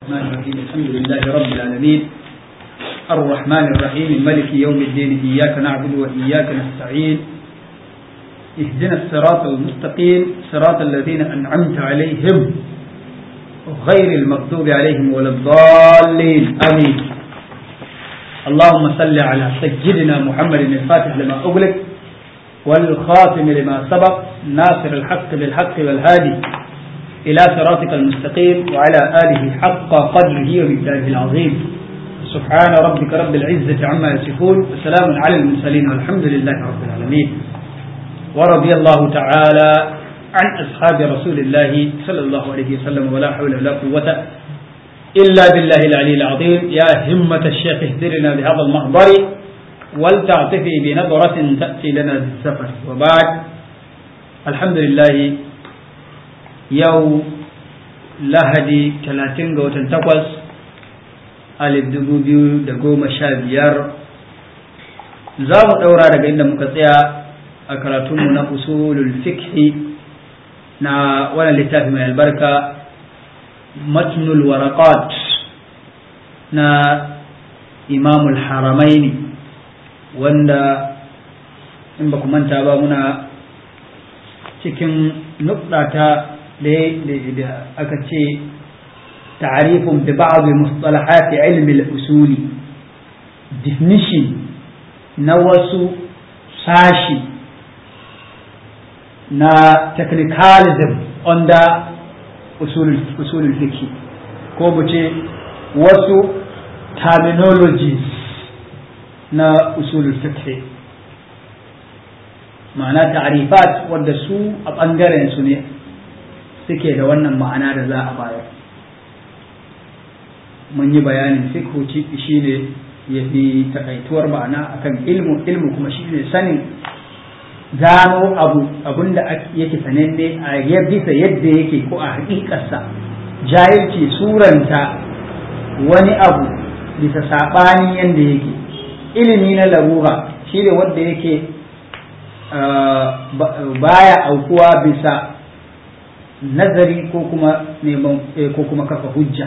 الرحمن الرحيم الحمد لله رب العالمين الرحمن الرحيم ملك يوم الدين إياك نعبد وإياك نستعين اهدنا الصراط المستقيم صراط الذين أنعمت عليهم غير المغضوب عليهم ولا الضالين آمين اللهم صل على سيدنا محمد الفاتح لما أغلق والخاتم لما سبق ناصر الحق بالحق والهادي إلى صراطك المستقيم وعلى آله حق قدره ومقداره العظيم سبحان ربك رب العزة عما يصفون وسلام على المرسلين والحمد لله رب العالمين ورضي الله تعالى عن أصحاب رسول الله صلى الله عليه وسلم ولا حول ولا قوة إلا بالله العلي العظيم يا همة الشيخ اهدرنا بهذا المحضر ولتعطفي بنظرة تأتي لنا بالسفر وبعد الحمد لله yau lahadi talatin ga watan takwas alif dubu biyu da goma sha biyar za mu ɗaura daga inda muka tsaya a karatunmu na usulul fikhi na wannan littafi mai albarka matnul waraqat na imamul haramaini wanda in ba ku manta ba muna cikin nukɗata da aka ce ta'arifun bi ba'd mustalahat ilm al-usul definition na wasu sashi na technicalism under usul usul fiqh ko mu ce wasu terminologies na usul fiqh ma'ana ta'arifat wanda su a ɓangaren su ne suke da wannan ma'ana da za a bayar mun yi bayanin fikhu shi ne ya fi takaituwar ma'ana akan ilmu ilmu kuma shi ne sanin gano abu abinda yake sananne a ya bisa yadda yake ko a hakikarsa jahilci suranta wani abu bisa saɓani yadda yake ilimi na larura shi ne wanda yake baya aukuwa bisa nazari ko kuma neman ko kuma kafa hujja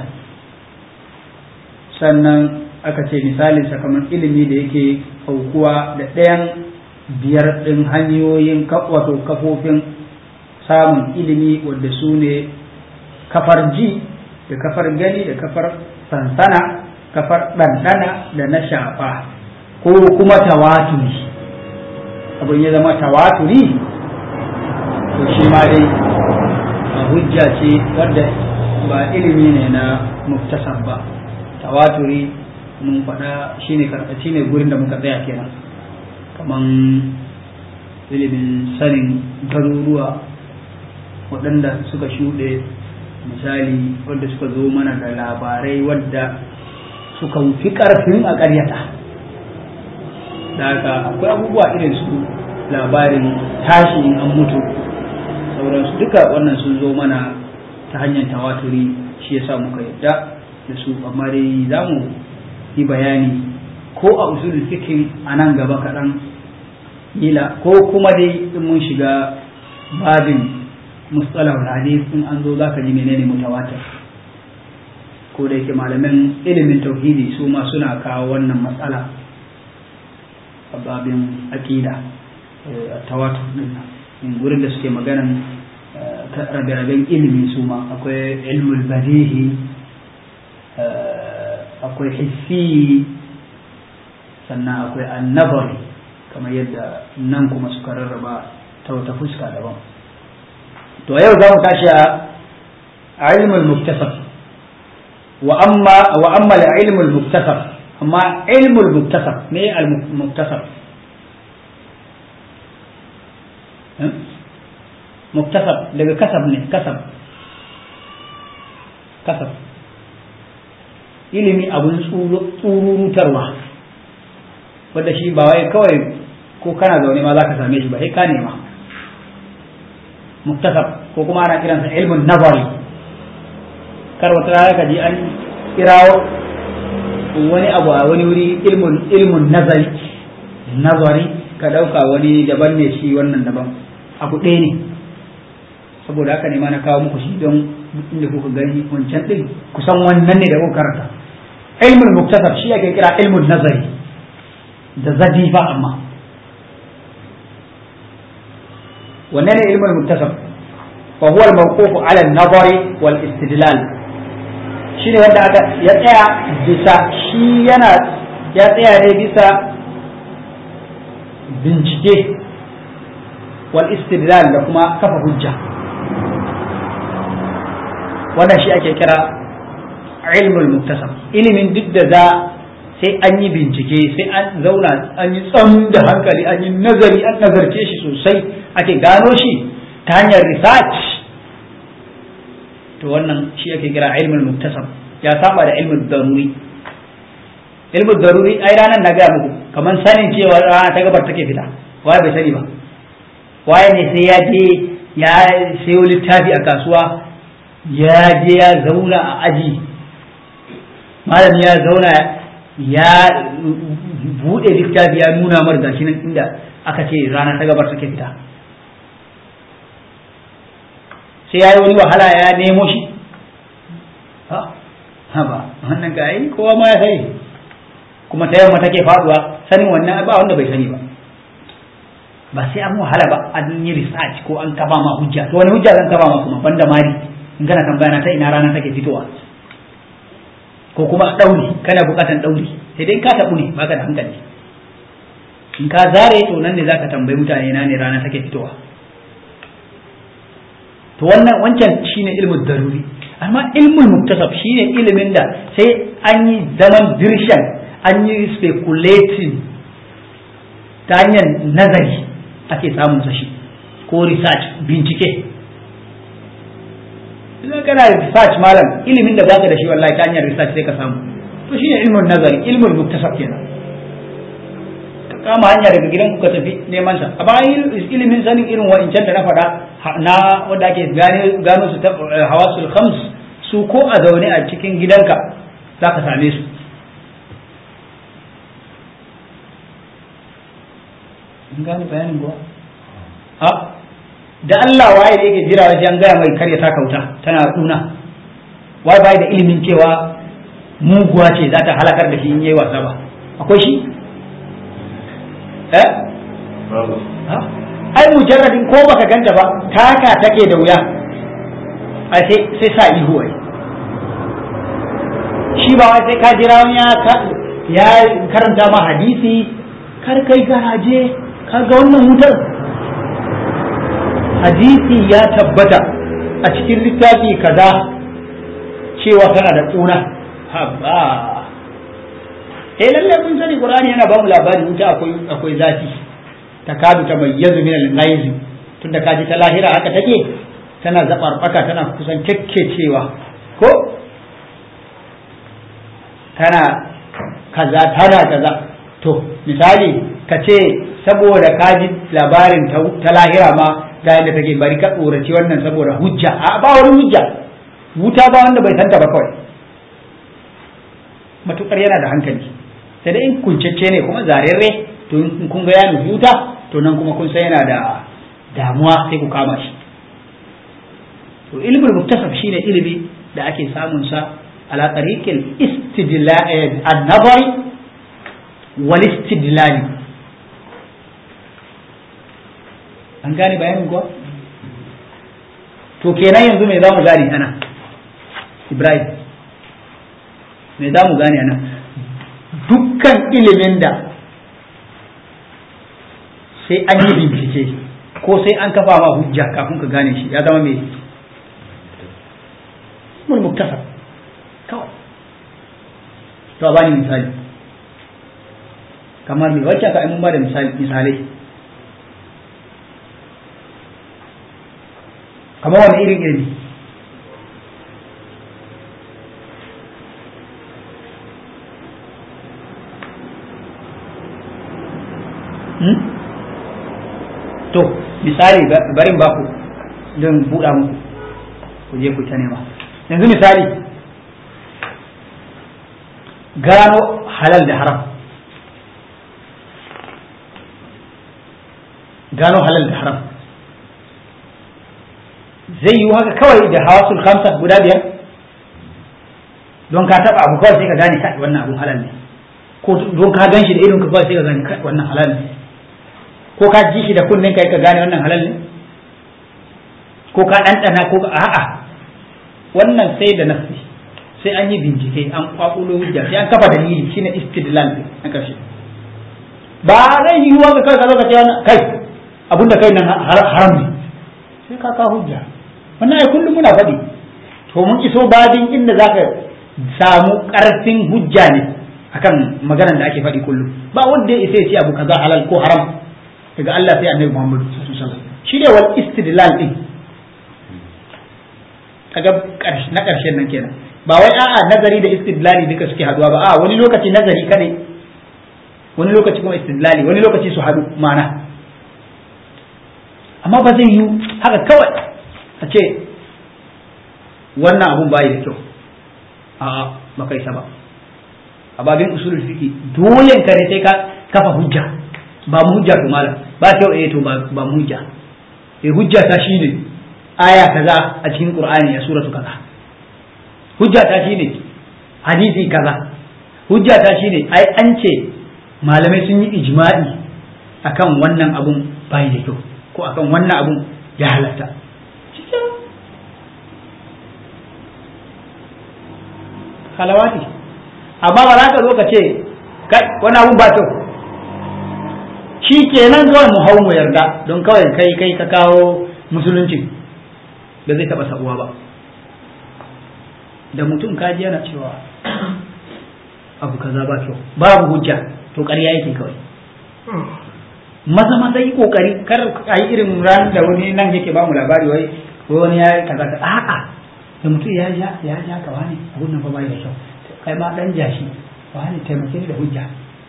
sannan aka ce misalin kamar ilimi da yake aukuwa da ɗayan biyar ɗin hanyoyin wato kafofin samun ilimi wadda su ne kafar ji da kafar gani da kafar sansana kafar ɗanɗana da na shafa ko kuma tawaturi abin ya zama tawaturi to shi ma dai hujja ce wadda ba ilimi ne na muktasar ba tawaturi mun faɗa shine karɓaci ne gurin da muka tsaya kenan kaman ilimin sanin garuruwa waɗanda suka shuɗe misali wadda suka zo mana da labarai wadda suka fi ƙarfin a ƙaryata da haka akwai abubuwa irin su labarin tashi in an mutu sauransu duka wannan sun zo mana ta hanyar tawaturi shi yasa muka yadda da su amma dai za mu yi bayani ko a usulul fikin a nan gaba kaɗan ila ko kuma dai in mun shiga babin mustalah hadis in an zo za ka ji menene mutawatir ko da yake malaman ilimin tauhidi su ma suna kawo wannan matsala a babin aƙida a tawatur din in gurin da suke maganan rabe-raben ilimi su ma akwai ilmul badihi akwai hissi sannan akwai annabari kamar yadda nan kuma suka rarraba ta wata fuska daban to yau za mu tashi a ilmul muktasab wa amma wa amma ilmul muktasab amma ilmul muktasab me al muktasab muktasab daga kasab ne kasab kasab ilimi abun tsururutarwa wadda shi ba wai kawai ko kana zaune ma za ka same shi ba sai ka nema muktasab ko kuma ana kiransa ilmin nazari kar wata rana ka ji an kirawo wani abu a wani wuri ilmun ilmun nazari nazari ka dauka wani daban ne shi wannan daban abu ɗaya ne saboda haka ne ma na kawo muku shi don inda kuka gani wancan din kusan wannan ne da kuka karanta ilmul muktasar shi ake kira ilmul nazari da zadifa amma wanne ne ilmul muktasar fa huwa al-mawquf ala an-nazari wal istidlal shine wanda aka ya tsaya bisa shi yana ya tsaya ne bisa bincike wal istidlal da kuma kafa hujja wannan shi ake kira ilmul muktasab ilimin duk da za sai an yi bincike sai an zauna an yi tsam da hankali an yi nazari an nazarce shi sosai ake gano shi ta hanyar research to wannan shi ake kira ilmul muktasab ya saba da ilmul daruri ilmul daruri ai ranar na gaya muku kamar sanin cewa rana ta gabar take fita waye bai sani ba waye ne sai ya je ya sayo littafi a kasuwa ya je ya zauna a aji malam ya zauna ya bude littafi ya nuna mar gashi nan inda aka ce rana ta gabar take fita sai ya yi wani wahala ya nemo shi ha ba wannan ga yi kowa ma ya sani kuma ta yamma take faduwa sanin wannan ba wanda bai sani ba ba sai an wahala ba an yi research ko an kafa ma hujja to wani hujja zan kafa ma kuma banda mari in kana tambaya na ta ina rana take fitowa ko kuma dauri kana bukatan dauri sai dai ka tabu ne baka da hankali in ka zare to nan ne zaka tambayi mutane na ne rana take fitowa to wannan wancan shine ilmin daruri amma ilmul muktasab shine ilimin da sai an yi zaman dirshan an yi speculating ta hanyar nazari ake samun sa shi ko research bincike idan kana research malam ilimin da baka da shi wallahi ta hanyar research sai ka samu to shine ilmin nazari ilmul muktasab kenan ka kama hanya daga gidan ku ka tafi neman sa amma ilimin sanin irin wa'incan da na faɗa na wanda ake gano su ta hawasul khams su ko a zaune a cikin gidanka za ka same su in gane bayanin kuwa a da Allah waye da yake jira wajen an gaya mai karya ta kauta tana kuna wai bai da ilimin cewa muguwa ce za ta halakar da shi in yayi wasa ba akwai shi eh ai mujarradin ko baka ganta ba taka take da wuya ai sai sai sa ihu ai shi ba wai sai ka jira wani ya karanta ma hadisi kar kai garaje ka ga wannan wutar hadisi ya tabbata a cikin littafi kaza cewa tana da kuna haba eh lalle mun sani qur'ani yana ba mu labari wuta akwai akwai zafi takadu tamayyazu min al-ghaiz tunda kaji ta lahira haka take tana zabarbaka tana kusan cewa ko tana kaza tana kaza to misali ka ce saboda kaji labarin ta lahira ma ga yadda take bari ka tsoraci wannan saboda hujja a ba wani hujja wuta ba wanda bai santa ba kawai matukar yana da hankali sai da in kuncacce ne kuma zarerre to in kun ga ya nufi wuta to nan kuma kun san yana da damuwa sai ku kama shi to ilmul muktasab shine ilimi da ake samun sa ala tariqil istidlal an-nazari wal istidlal an gane bayanin ko to kenan yanzu me za mu gane ana ibrahim me za mu gane ana dukkan ilimin da sai an yi bincike ko sai an kafa ma hujja kafin ka gane shi ya zama mai mun muktasar kawai to a bani misali kamar me wacce ka mun ba da misalai kamar wani irin ilimi to misali barin baku don buɗa muku ku je ku ta nema yanzu misali gano halal da haram gano halal da haram zai yi haka kawai da hawasul khamsa guda biyar don ka taba abu kawai sai ka gane kai wannan abun halal ne ko don ka gan shi da idon ka kawai sai ka gane kai wannan halal ne ko ka ji shi da kunnen kai ka gane wannan halal ne ko ka ɗanɗana ko ka a'a wannan sai da nafsi sai an yi bincike an kwakulo hujja sai an kafa dalili shine istidlal na karshe ba zai yi wa kai ka zo ka ce wannan kai abinda kai nan haram ne sai ka ka hujja wannan ai kullum muna faɗi to mun iso babin inda zaka samu ƙarfin hujja ne akan maganar da ake faɗi kullum ba wanda ya isa ya ce abu kaza halal ko haram daga Allah sai Annabi Muhammad sallallahu alaihi wasallam shi ne wal istidlal din kaga na ƙarshen nan kenan ba wai a'a nazari da istidlali duka suke haduwa ba a wani lokaci nazari kadai wani lokaci kuma istidlali wani lokaci su hadu mana amma ba zai yi haka kawai a ce wannan abun bayi da kyau a'a ba kai sa ba a babin usulul fiqi dole ka ne sai ka kafa hujja ba mu hujja to malam ba kyau eh to ba mu hujja eh hujja ta shine aya kaza a cikin qur'ani a suratu kaza hujja ta shine hadisi kaza hujja ta shine ai an ce malamai sun yi ijma'i akan wannan abun bai da kyau ko akan wannan abun ya halatta halawati amma ba za ka zo ka ce wani abun ba kyau shi kenan kawai mu hau mu yarda don kawai kai kai ka kawo musulunci da zai taba sabuwa ba da mutum kaji yana cewa abu kaza ba kyau babu hujja to ƙarya yake kawai maza maza yi kokari kar a yi irin ran da wani nan yake ba mu labari wai wani ya kaza ka a'a da mutum ya ja ya ja ka wani abun nan fa bai da kyau kai ma dan jashi wani taimake ni da hujja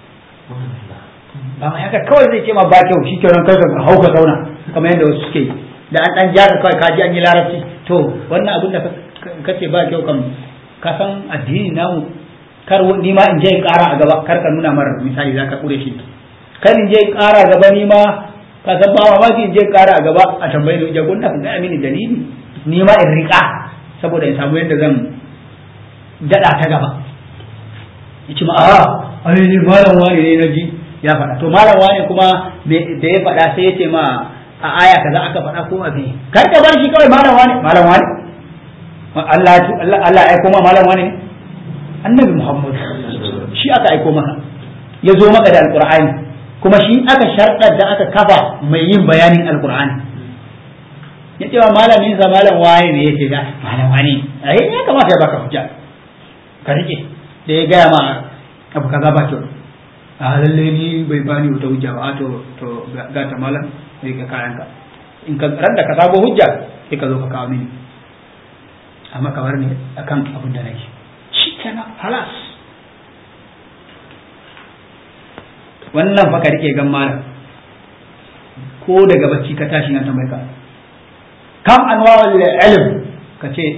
ba mai haka kawai zai ce ma ba kyau shikenan kai ka hauka zauna kamar yadda wasu suke yi da an dan jaka kawai kaji an yi larabci to wannan abin da kace ba kyau kam ka san addini namu kar ni ma in je in kara a gaba kar ka nuna mara misali zaka kure shi kar in je in kara a gaba ni ma ka san ba ma in je in kara a gaba a tambayi da jagon da ga mini dalili ni ma in rika saboda in samu yadda zan dada ta gaba yace ma a ai ni malam wani ne na ji ya faɗa to malam wani kuma da ya faɗa sai ya ce ma a aya kaza aka faɗa ko a biyu kar ka bar shi kawai malam wani malam wani Allah Allah ya aiko ma malam wani ne annabi Muhammad shi aka aiko maka ya zo maka da alqur'ani kuma shi aka sharɗar da aka kafa mai yin bayanin alqur'ani ya ce wa malamin sa malam wani ne yace ga malam wani ai ya kamata ya baka hujja ka rike da ya gaya ma abu kaza ba kyau a lalle ni bai bani wata hujja ba to to ga ta malam sai ka kayan ka in ka ran da ka sabo hujja sai ka zo ka kawo mini amma kamar ne akan abin da nake shi kenan halas wannan fa ka rike gan malam ko daga bacci ka tashi nan tambaye ka kam anwa'ul ilm ka ce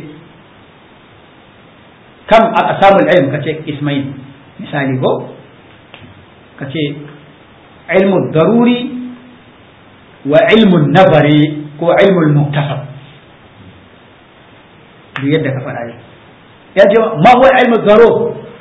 kam aqsamul ilm ka ce ismail misali ko ka ce ilmu daruri wa ilmun nazari ko ilmul muktasab duk yadda ka faɗa ne ya ce ma huwa ilmu zaro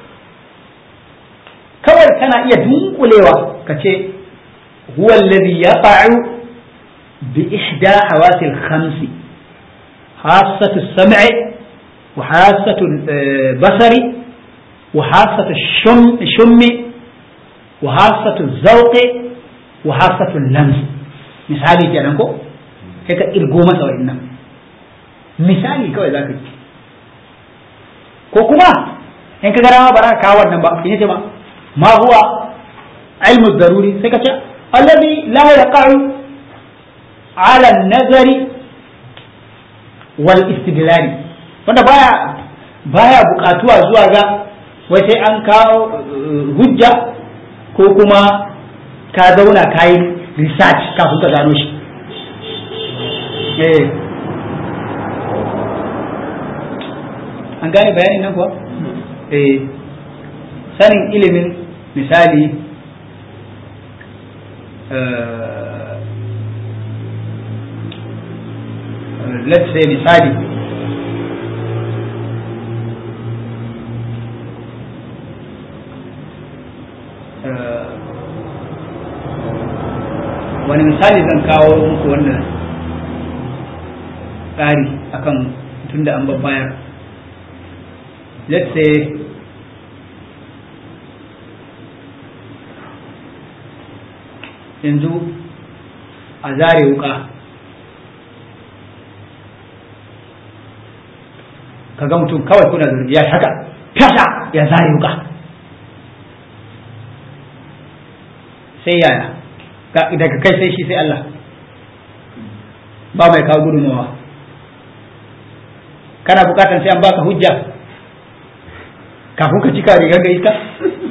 kawai kana iya dunkulewa ka ce huwa alladhi yaqa'u bi ihda hawasi al-khamsi hassatu as-sam'i wa hassatu al-basari wa hassatu ash-shummi wa hassatu az-zawqi wa hassatu al-lamsi misali kenan ko sai ka irgo masa wa'annan misali kawai za ka yi ko kuma in ka gara ba za ka kawo wannan ba in ce ma ma huwa ilmu daruri sai ka ce alladhi la yaqa'u ala nazari wal istidlali wanda baya baya bukatuwa zuwa ga wai sai an kawo hujja ko kuma ka zauna ka yi research kafin ka gano shi an gane bayanin nan kuwa eh sanin ilimin misali let's say misali wani misali zan kawo muku wannan tsari akan tun da an babbayar let's say yanzu a zare wuka ka ga mutum kawai kuna zurfi ya haka fasa ya zare wuka sai yaya daga kai sai shi sai Allah ba mai kawo gudunmawa kana bukatan sai an baka hujja kafin ka cika rigar ga iska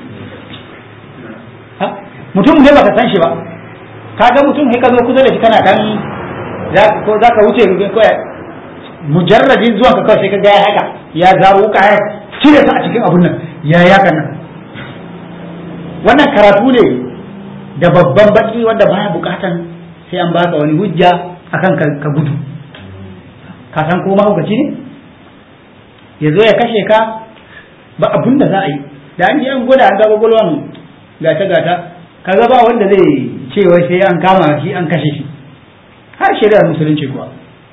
mutum ne baka san shi ba kaga mutum sai ka zo kusa da shi kana dan ko za ka wuce rubin kawai mujarradin zuwa ka kawai sai ka ga ya haka ya zaro wuka ya cire ta a cikin abun nan ya yaka nan wannan karatu ne da babban baki wanda baya bukatan sai an baka wani hujja akan ka gudu ka san ko mahaukaci ne ya zo ya kashe ka ba abun da za a yi da an ji an gwada an ga gwagwalwan gata gata kaga ba wanda zai ce wai sai an kama shi an kashe shi har shari'ar musulunci kuwa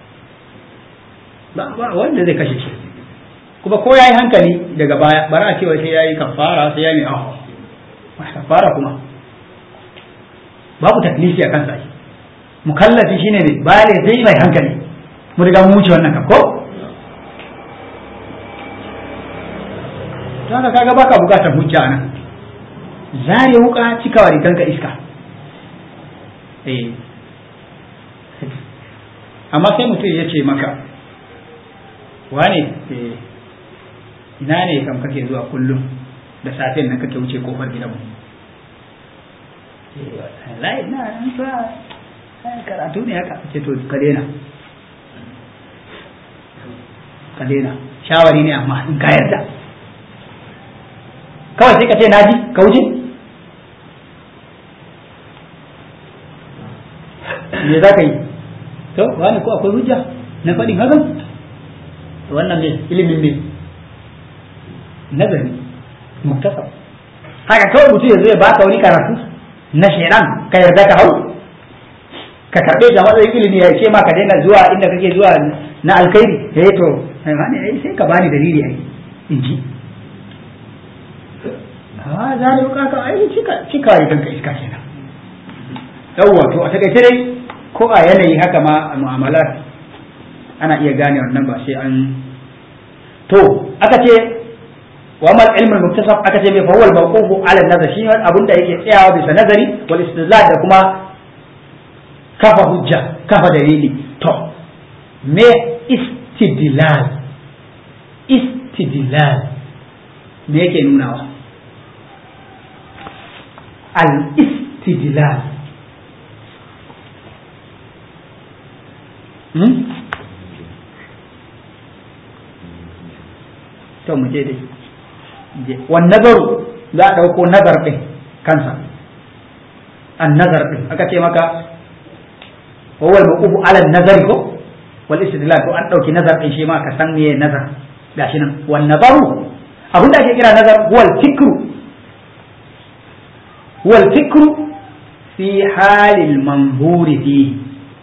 ba wanda zai kashe shi kuma ko yayi hankali daga baya bara a ce wai sai yayi kafara sai yayi aho kafara kuma babu taklifi a kansa shi mukallafi shine ne baya ne sai mai hankali mu riga mu wuce wannan kan ko to haka kaga baka bukatar hujja nan zare wuka cikawa riganka iska eh amma sai mutum ya ce maka wane ina ne kam kake zuwa kullum da safen nan kake wuce kofar gidanmu wallahi na nan fa karatu ne haka ce to ka daina ka daina shawari ne amma in ka yarda kawai sai ka ce naji ka wuce me za ka yi to wani ko akwai hujja na faɗin hakan wannan ne ilimin ne nazari muktasab haka kawai mutum ya zo ya baka wani karatu na shaidan ka yarda ka hau ka karɓe shi a matsayin ilimi ya ce ma ka daina zuwa inda kake zuwa na alkhairi ya to ai sai ka bani dalili ai in ji a za da ka ai cika cika kanka iska kenan yawwa to a takaice dai ko a yanayi haka ma a mu'amalar ana iya gane wannan ba sai an to aka ce wa mal ilmul muktasab aka ce mai fawwal mawqufu ala nazar shi abin da yake tsayawa bisa nazari wal istidlal da kuma kafa hujja kafa dalili to me istidlal istidlal me yake nunawa al istidlal to mu je dai wan nazaru za a ɗauko nazar ɗin kansa an nazar ɗin aka ce maka wawal maqufu ala nazari ko wal istidlal to an ɗauki nazar ɗin shi ma ka san meye nazar gashi nan wan nazaru abin da ake kira nazar huwal fikru huwal fikru fi halil manzuri fihi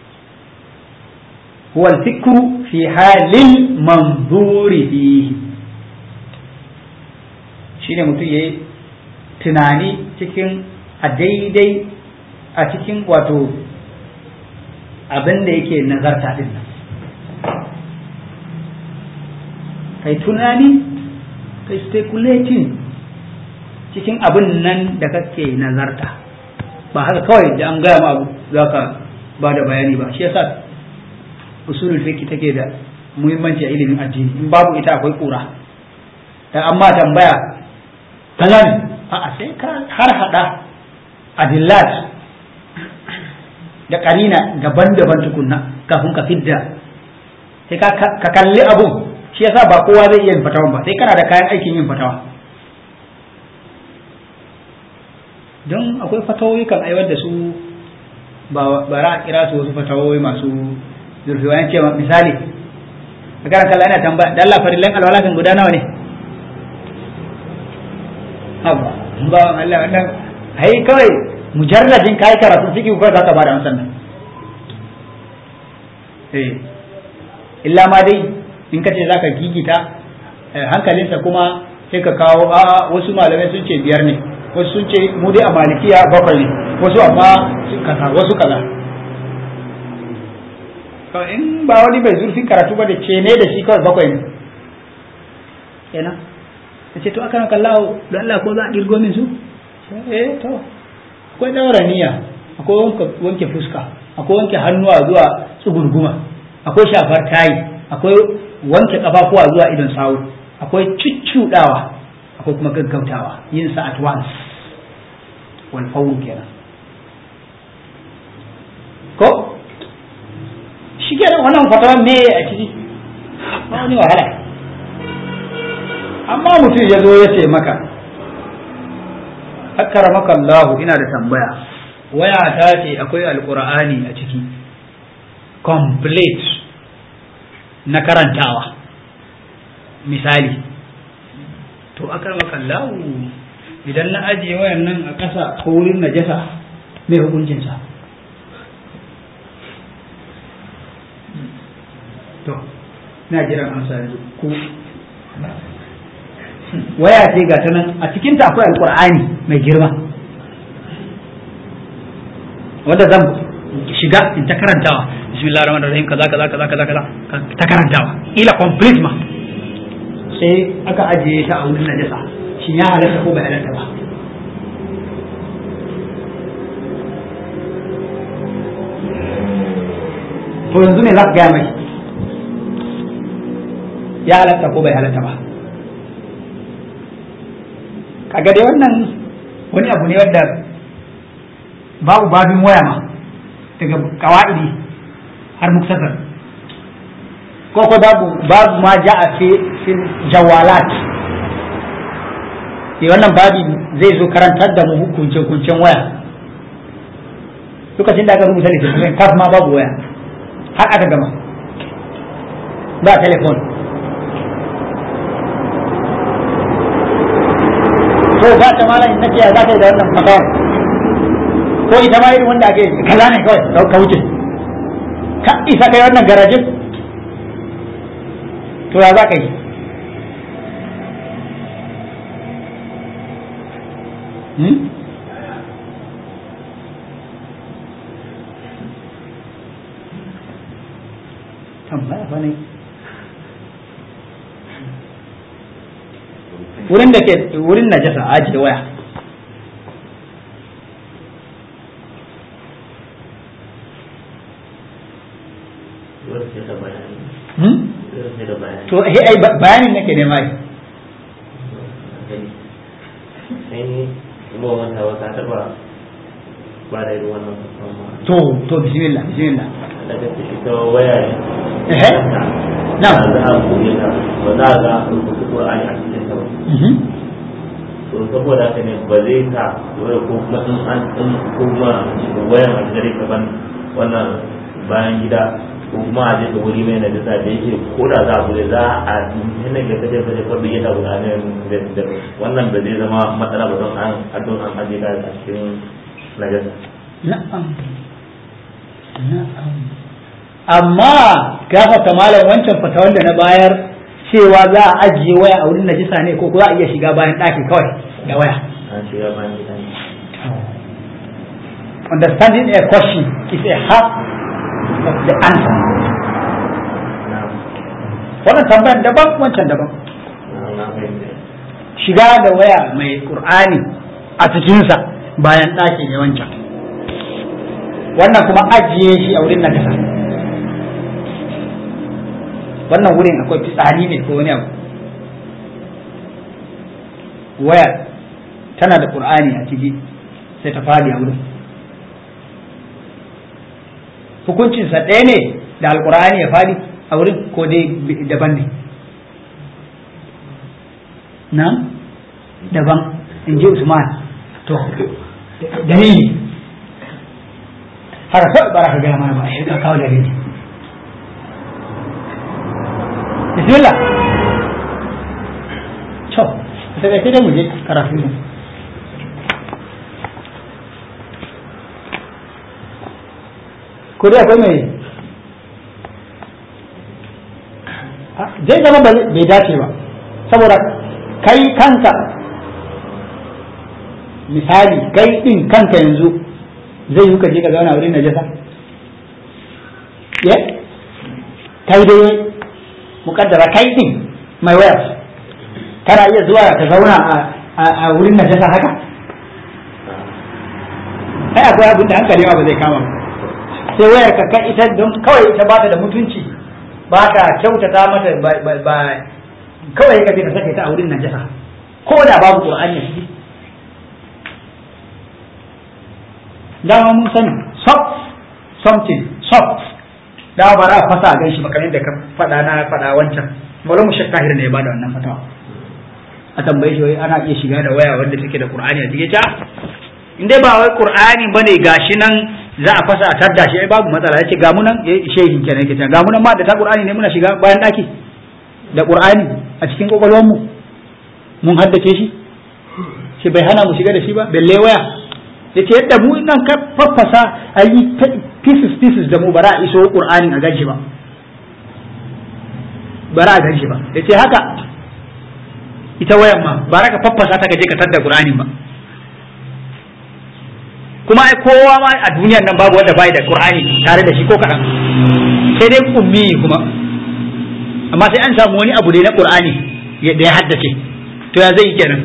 هو الفكر في حال المنظور فيه shine mutum ya yi tunani cikin a daidai a cikin wato abin da yake nazarta din nan kai tunani kai speculating cikin abin nan da kake nazarta ba haka kawai da an gaya ma abu za ka ba da bayani ba shi yasa usulul fiqh take da muhimmanci a ilimin addini in babu ita akwai kura dan amma tambaya kaza ne a sai ka har hada adillat da karina daban-daban tukunna kafin ka fidda sai ka kalli abu shi yasa ba kowa zai iya yin fatawan ba sai kana da kayan aikin yin fatawa don akwai fatawoyi kan aiwar da su ba ra a kira su wasu fatawoyi masu zulfiwayan ce misali a karan kalla yana tambaya da Allah farillan alwala kan guda nawa ne haba ba Allah wannan ai kawai mujarradin kai karatu ciki ko za ka bada amsan nan eh illa ma dai in ka ce zaka gigita hankalinsa kuma sai ka kawo a wasu malamai sun ce biyar ne wasu sun ce mu dai a malikiya bakwai ne wasu amma kaza wasu kaza in ba wani bai zurfin karatu ba da ce ne da shi kawai bakwai ne kenan ta ce to aka na kallawo don Allah ko za a girgo min su eh to akwai daura niyya akwai wanke fuska akwai wanke hannuwa zuwa tsugurguma akwai shafar tayi akwai wanke kafafuwa zuwa idon sawu akwai cuccudawa akwai kuma gaggautawa yin sa at once wal fawr kenan ko shi kenan wannan fatawa me a ciki ba wani wahala amma mutum ya zo ya ce maka akramaka Allah ina da tambaya waya ta ce akwai alqur'ani a ciki complete na karantawa misali to akramaka Allah idan na ajiye wayan nan a ƙasa ko wurin najasa mai hukuncinsa to na jiran amsa yanzu ku waya ce ga ta nan a cikinta akwai alkur'ani mai girma wanda zan shiga in ta karantawa bismillah rahman rahim kaza kaza kaza kaza kaza ta karantawa ila complete ma sai aka ajiye ta a wurin najasa shin ya halatta ko bai halatta ba to yanzu ne za ka gaya mai ya halatta ko bai halatta ba kaga dai wannan wani abu ne wanda babu babin waya ma daga kawa'idi har muktasar ko ko babu babu ma ja'a fi fi jawalat eh wannan babi zai zo karantar da mu hukunce hukuncen waya lokacin da aka rubuta littattafin kaf ma babu waya har aka gama ba telefon to ba ta malam na ce za ka yi da wannan fatawar ko ita ma irin wanda ake kaza ne kawai ka wuce ka isa kai wannan garajin to ya za ka yi tambaya fa ne wurin da ke wurin najasa aji da waya to eh ai bayanin nake nema yi to to bismillah bismillah daga ita waya ne eh na za a koyi ta ba za a ga rubutu Qur'ani a cikin ta ba to saboda haka ne ba zai ta waya ko kuma in an in kuma wayan a gare ka ban wannan bayan gida ko kuma a je ka wuri mai najasa da yake ko da za a bude za a hinna ga kaje kaje ko biye ta guda ne da wannan ba zai zama matsala ba don an adon an aje ka a cikin najasa na'am na'am amma gafata malam wancan fata wanda na bayar cewa za a ajiye waya a wurin najisa ne ko za a iya shiga bayan ɗaki kawai da waya an shiga bayan gida ne understanding a question is a half of the answer na'am wannan tambayar daban wancan daban na'am na fahimta shiga da waya mai qur'ani a cikinsa bayan ɗaki ne wancan wannan kuma ajiye shi a wurin najasa wannan wurin akwai fitsari ne ko wani abu waya tana da qur'ani a ciki sai ta fadi a wurin hukuncinsa ɗaya ne da alqur'ani ya fadi a wurin ko dai daban ne na daban in ji usman to dalili har kawai bara ka gaya mana ba shi ka kawo dalili bismillah to daga sai dai mu je karatu mu ko dai akwai mai zai zama bai dace ba saboda kai kanka misali kai din kanka yanzu zai yi ka je ka zauna wurin najasa ya kai dai mukaddara kai din mai waya kana iya zuwa ka zauna a wurin najasa haka ai akwai abin da hankali ba zai kama sai wayar ka kai ita don kawai ita ba ta da mutunci ba ka kyautata mata ba kawai ka je ka saka ta a wurin najasa ko da babu qur'ani a ciki dama mun sani soft something soft da ba ra fasa a ganshi makamin da ka faɗa na faɗa wancan malam mu shakka ne ya bada wannan fatawa a tambaye shi ana iya shiga da waya wanda take da qur'ani a cikin ta in dai ba wai qur'ani bane gashi nan za a fasa a tadda shi ai babu matsala yace ga mu nan shehin kenan yake ta ga mu nan ma da ta qur'ani ne muna shiga bayan daki da qur'ani a cikin kokolwan mu mun haddace shi shi bai hana mu shiga da shi ba belle waya yace yadda mu nan ka faffasa a yi pieces pieces da mu bara a iso qur'ani a ganshi ba bara a ganshi ba yace haka ita wayan ma bara ka faffasa ta gaje ka tadda qur'ani ba kuma ai kowa ma a duniyar nan babu wanda bai da qur'ani tare da shi ko kadan sai dai ummi kuma amma sai an samu wani abu dai na qur'ani da ya haddace to ya zai kenan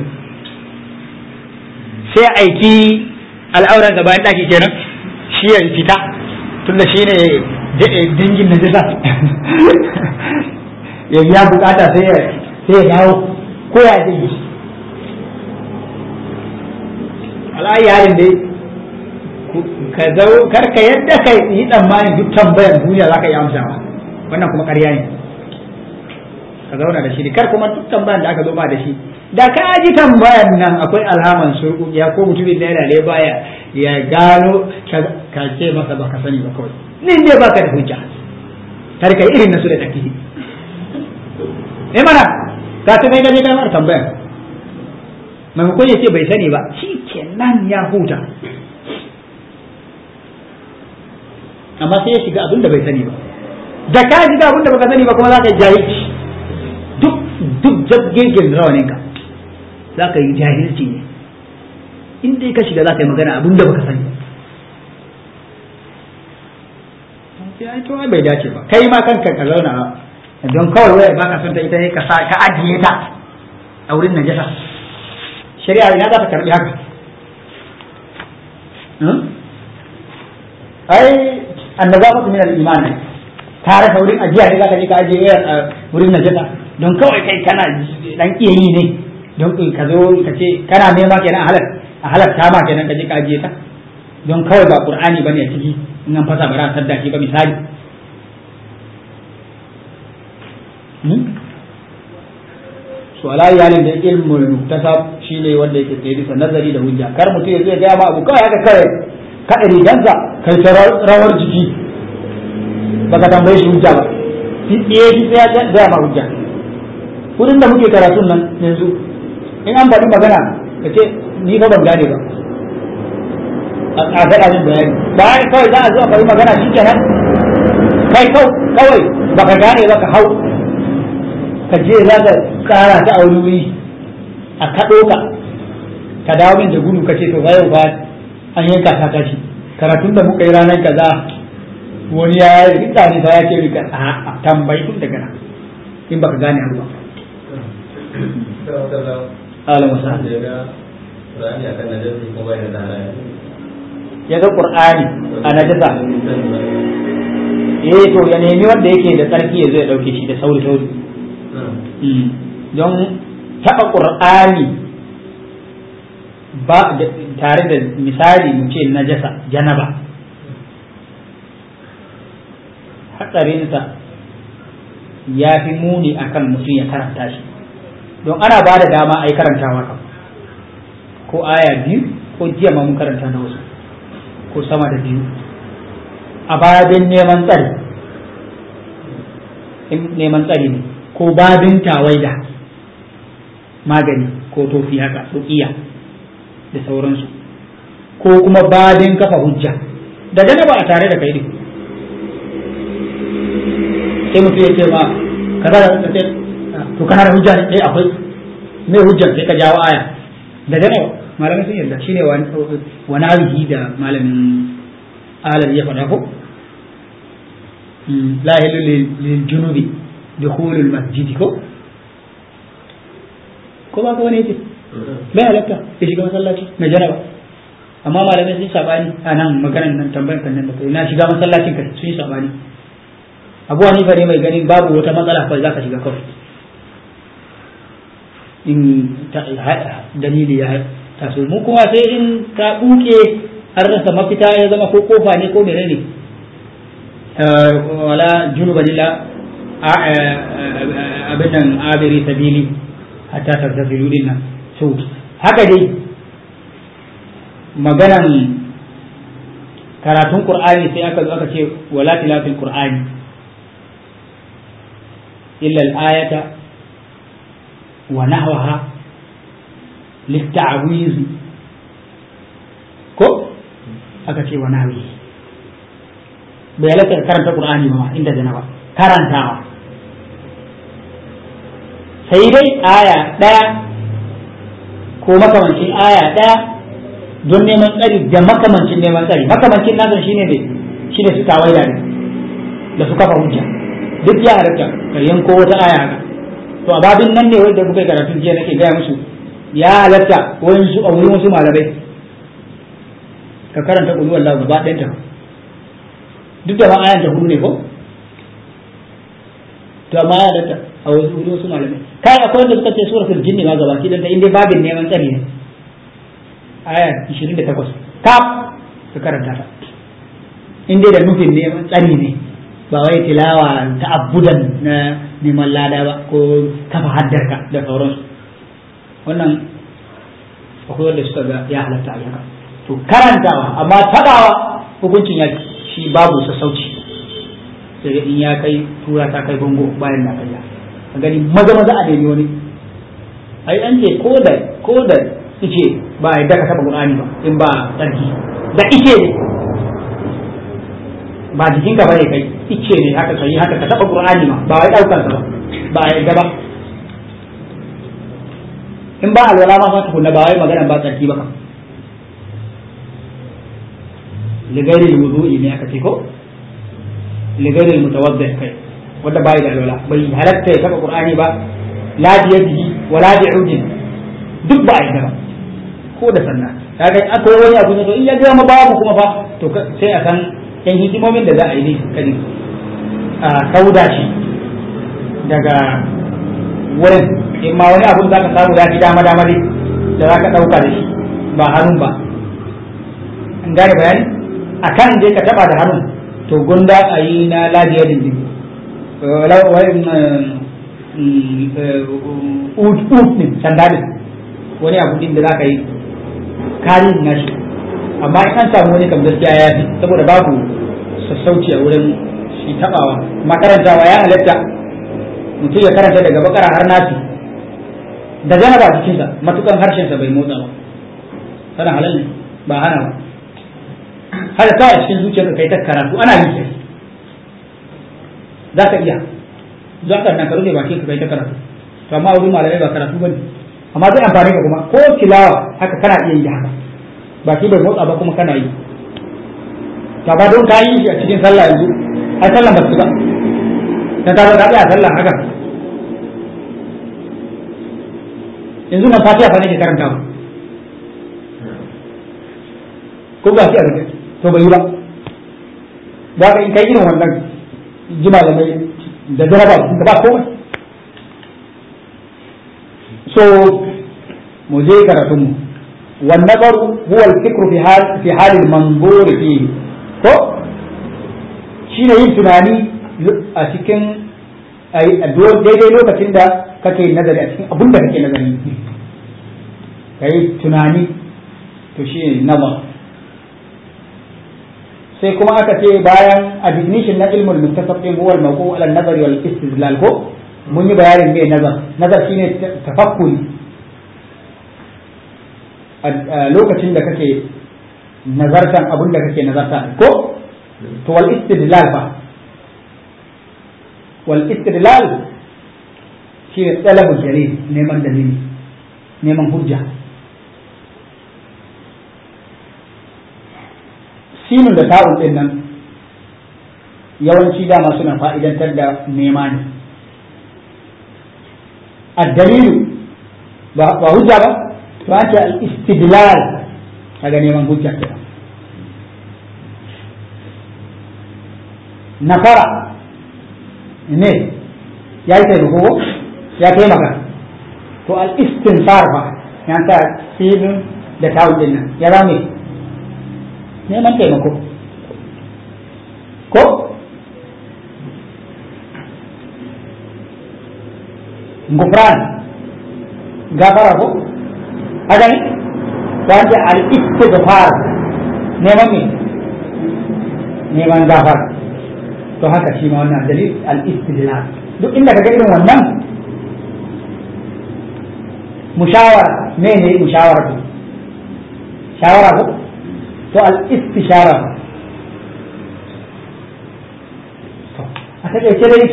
sai aiki al'auran da bayan daki kenan shi ya fita tunda shi ne dingin na jisa ya biya bukata sai ya dawo ko ya zai yi ala'ayi halin dai ka zau karka yadda ka yi tsammanin duk tambayan duniya za ka yi amsawa wannan kuma ƙarya ne ka zauna da shi ne kar kuma duk tambayan da aka zo ba da shi da ka ji tambayan nan akwai alhaman surkukiya ko mutumin da yana da baya ya gano ka ce masa ba ka sani ba kawai nin dai baka da hujja kar ka irin nasu da take eh mana ka ta mai gaje kamar tambayan maimakon ya ce bai sani ba shi kenan ya huta amma sai ya shiga abin da bai sani ba da ka shiga abin da baka sani ba kuma za ka yi jahilci duk duk jabgegen rawaninka za ka yi jahilci ne in dai ka shiga za ka yi magana abin da baka sani sai to bai dace ba kai ma kanka ka zauna don kawai wayar baka son ta ita ne ka sa ka ajiye ta a wurin najasa shari'a ina za ta karbi haka ai annabatu min al-iman tare da wurin ajiya ne za ka je ka ajiye wayar a wurin najasa don kawai kai kana dan iya yi ne don ka zo ka ce kana nema kenan a halar a halarta ma kenan ka je ka ajiye ta don kawai ba qur'ani bane a ciki in an fasa bara sadda shi ba misali so ala iyalin da ilmul muktasab shine wanda yake tsaye bisa nazari da hujja kar mutum ya zai gaya ma abu kawai haka kawai kada rigansa kai ta rawar jiki baka tambaye shi hujja ba shi tsaye shi sai ya gaya ma hujja wurin da muke karatun nan yanzu in an faɗi magana ka ce ni fa ban gane ba a faɗa min bayani bayan kawai za a zo a faɗi magana shi kenan kai kawai baka gane ba ka hau ka je za ka kara ta a wani wuri a kaɗo ka ka dawo min da gudu ka ce to yau ba an yanka ta tashi karatun da muka yi ranar kaza wani ya rika ne ta ya ce rika a tambayi tun daga nan in baka gane abu ba Allah masa ya ga Qur'ani a najasa eh to ya nemi wanda yake da tsarki ya zo ya dauke shi da sauri sauri don taɓa Qur'ani ba tare da misali mu ce najasa janaba hatsarinsa ya fi muni akan mutum ya karanta shi don ana ba da dama a yi karantawa kan ko aya biyu ko jiya ma mun karanta na wasu ko sama da biyu a baya don neman tsari in neman tsari ne ko babin tawaida magani ko tofi haka ruqiya da sauransu ko kuma babin kafa hujja da janaba a tare da kai din sai mutum ya ce ma kaza da ce to kana da hujja ne eh akwai me hujjar sai ka jawo aya da janaba malamai sun yarda shine wani abihi da malamin alam ya faɗa ko la yahilu lil junubi dukhulul masjidi ko ko ba ka wani yake bai halatta ya shiga masallaci na janaba amma malamai sun sabani a nan maganar nan tambayar kan nan da kai na shiga masallacin kai sun yi sabani abu hanifa ne mai ganin babu wata matsala kawai za ka shiga kawai in dalili ya taso mu kuma sai in ka buke an rasa mafita ya zama ko kofa ne ko menene wala junuba lilla abin nan abiri sabili hatta tartafilu din nan so haka dai maganan karatun qur'ani sai aka zo aka ce wala tilafil qur'ani illa al-ayata wa nahwaha litta'wiz ko aka ce wa nahwi bai halatta karanta qur'ani ba inda janaba karantawa sai dai aya ɗaya ko makamancin aya ɗaya don neman tsari da makamancin neman tsari makamancin nasan shine ne shine su tawaida ne da su kafa hujja duk ya halatta ka yanko wata aya haka to a babin nan ne wanda kuka yi karatun jiya nake gaya musu ya halatta wani su a wurin wasu malamai ka karanta ƙulu wallahu gaba ɗayanta duk da ma ayan ta hudu ne ko to amma ya halatta a wurin wasu malamai kai akwai wanda suka ce suratul jinni ma gaba ki danta inda babin neman tsari ne aya 28 kaf ka karanta ta inda da nufin neman tsari ne ba wai tilawa ta abudan na neman lada ba ko kafa haddarka da sauransu wannan akwai wanda suka ga ya halatta a haka to karantawa amma tabawa hukuncin ya shi babu sassauci sai in ya kai tura ta kai bango bayan na kai a gani maza maza a nemi wani ai an ce ko da ko da ice ba a yadda ka taba qur'ani ba in ba tsarki da ice ne ba jikinka bane kai ice ne haka kai haka ka taba qur'ani ma ba wai daukar sa ba ba a yadda ba in ba alwala ma fa tukunna ba wai magana ba tsarki ba kam ligairi wudu'i ne aka ce ko ligairi mutawaddi kai wanda bai da alwala bai halatta ya taba qur'ani ba la bi yadihi wa la bi udin duk ba ai ba ko da sannan kaga akwai wani abu ne to in ya ga ma babu kuma fa to sai a san yan hikimomin da za a yi ne kadi a kauda shi daga wurin in ma wani abu za ka samu ya fi dama dama dai da za ka ɗauka da shi ba hannun ba an gane bayani a kan je ka taɓa da hannun to gunda a yi na lajiya dindin ut ne sanda ne wani abu din da za ka yi karin nashi amma in an samu wani kam gaskiya ya fi saboda babu sassauci a wurin shi taɓawa makarantawa ya halatta mutum ya karanta daga bakara har nasi da janaba jikinsa matukan harshensa bai motsa ba sana halal ne ba hana ba hada ta a cikin zuciyarka kai ta karatu ana yi sai za ka iya za ka nan ka rufe bakin ka kai ta karatu to amma wurin malamai ba karatu bane amma zai amfani ka kuma ko tilawa haka kana iya yi haka baki bai motsa ba kuma kana yi to ba don ka yi shi a cikin sallah yanzu ai sallah ba su ba dan ka zo ka tsaya sallah haka yanzu nan fatiha fa nake karantawa ko ba shi a rufe to bai yi ba ba ka in kai irin wannan ji malamai da jaraba ka ba komai so mu je karatun mu wan nazaru huwa al-fikru fi hal fi hal al-manzur fihi ko shine yin tunani a cikin daidai lokacin da kake nazari a cikin abin da kake nazari kai tunani to shi nazar sai kuma aka ce bayan a definition na ilmul muktasab din huwa al-mawqu' ala an-nazari wal istidlal ko mun yi bayanin me nazar nazar shine tafakkuri a lokacin da kake nazartan abin da kake nazarta ko to wal istidlal fa wal istidlal shine talabul dalil neman dalili neman hujja sinin da ta'un din nan yawanci dama suna fa'idantar da nema ne addalilu ba hujja ba to an ce al-istidlal kaga neman hujja kenan nafara ne ya yi taimako ya taimaka to al-istinfar ba ya sa sinin da ta'un din nan ya zame neman taimako ko gufran gafara ko haka ne wanda al-istighfar neman me neman gafara to haka shi ma wannan dalil al-istidlal duk inda kaga irin wannan mushawara me ne mushawara ko shawara ko to al-istishara to a takaice dai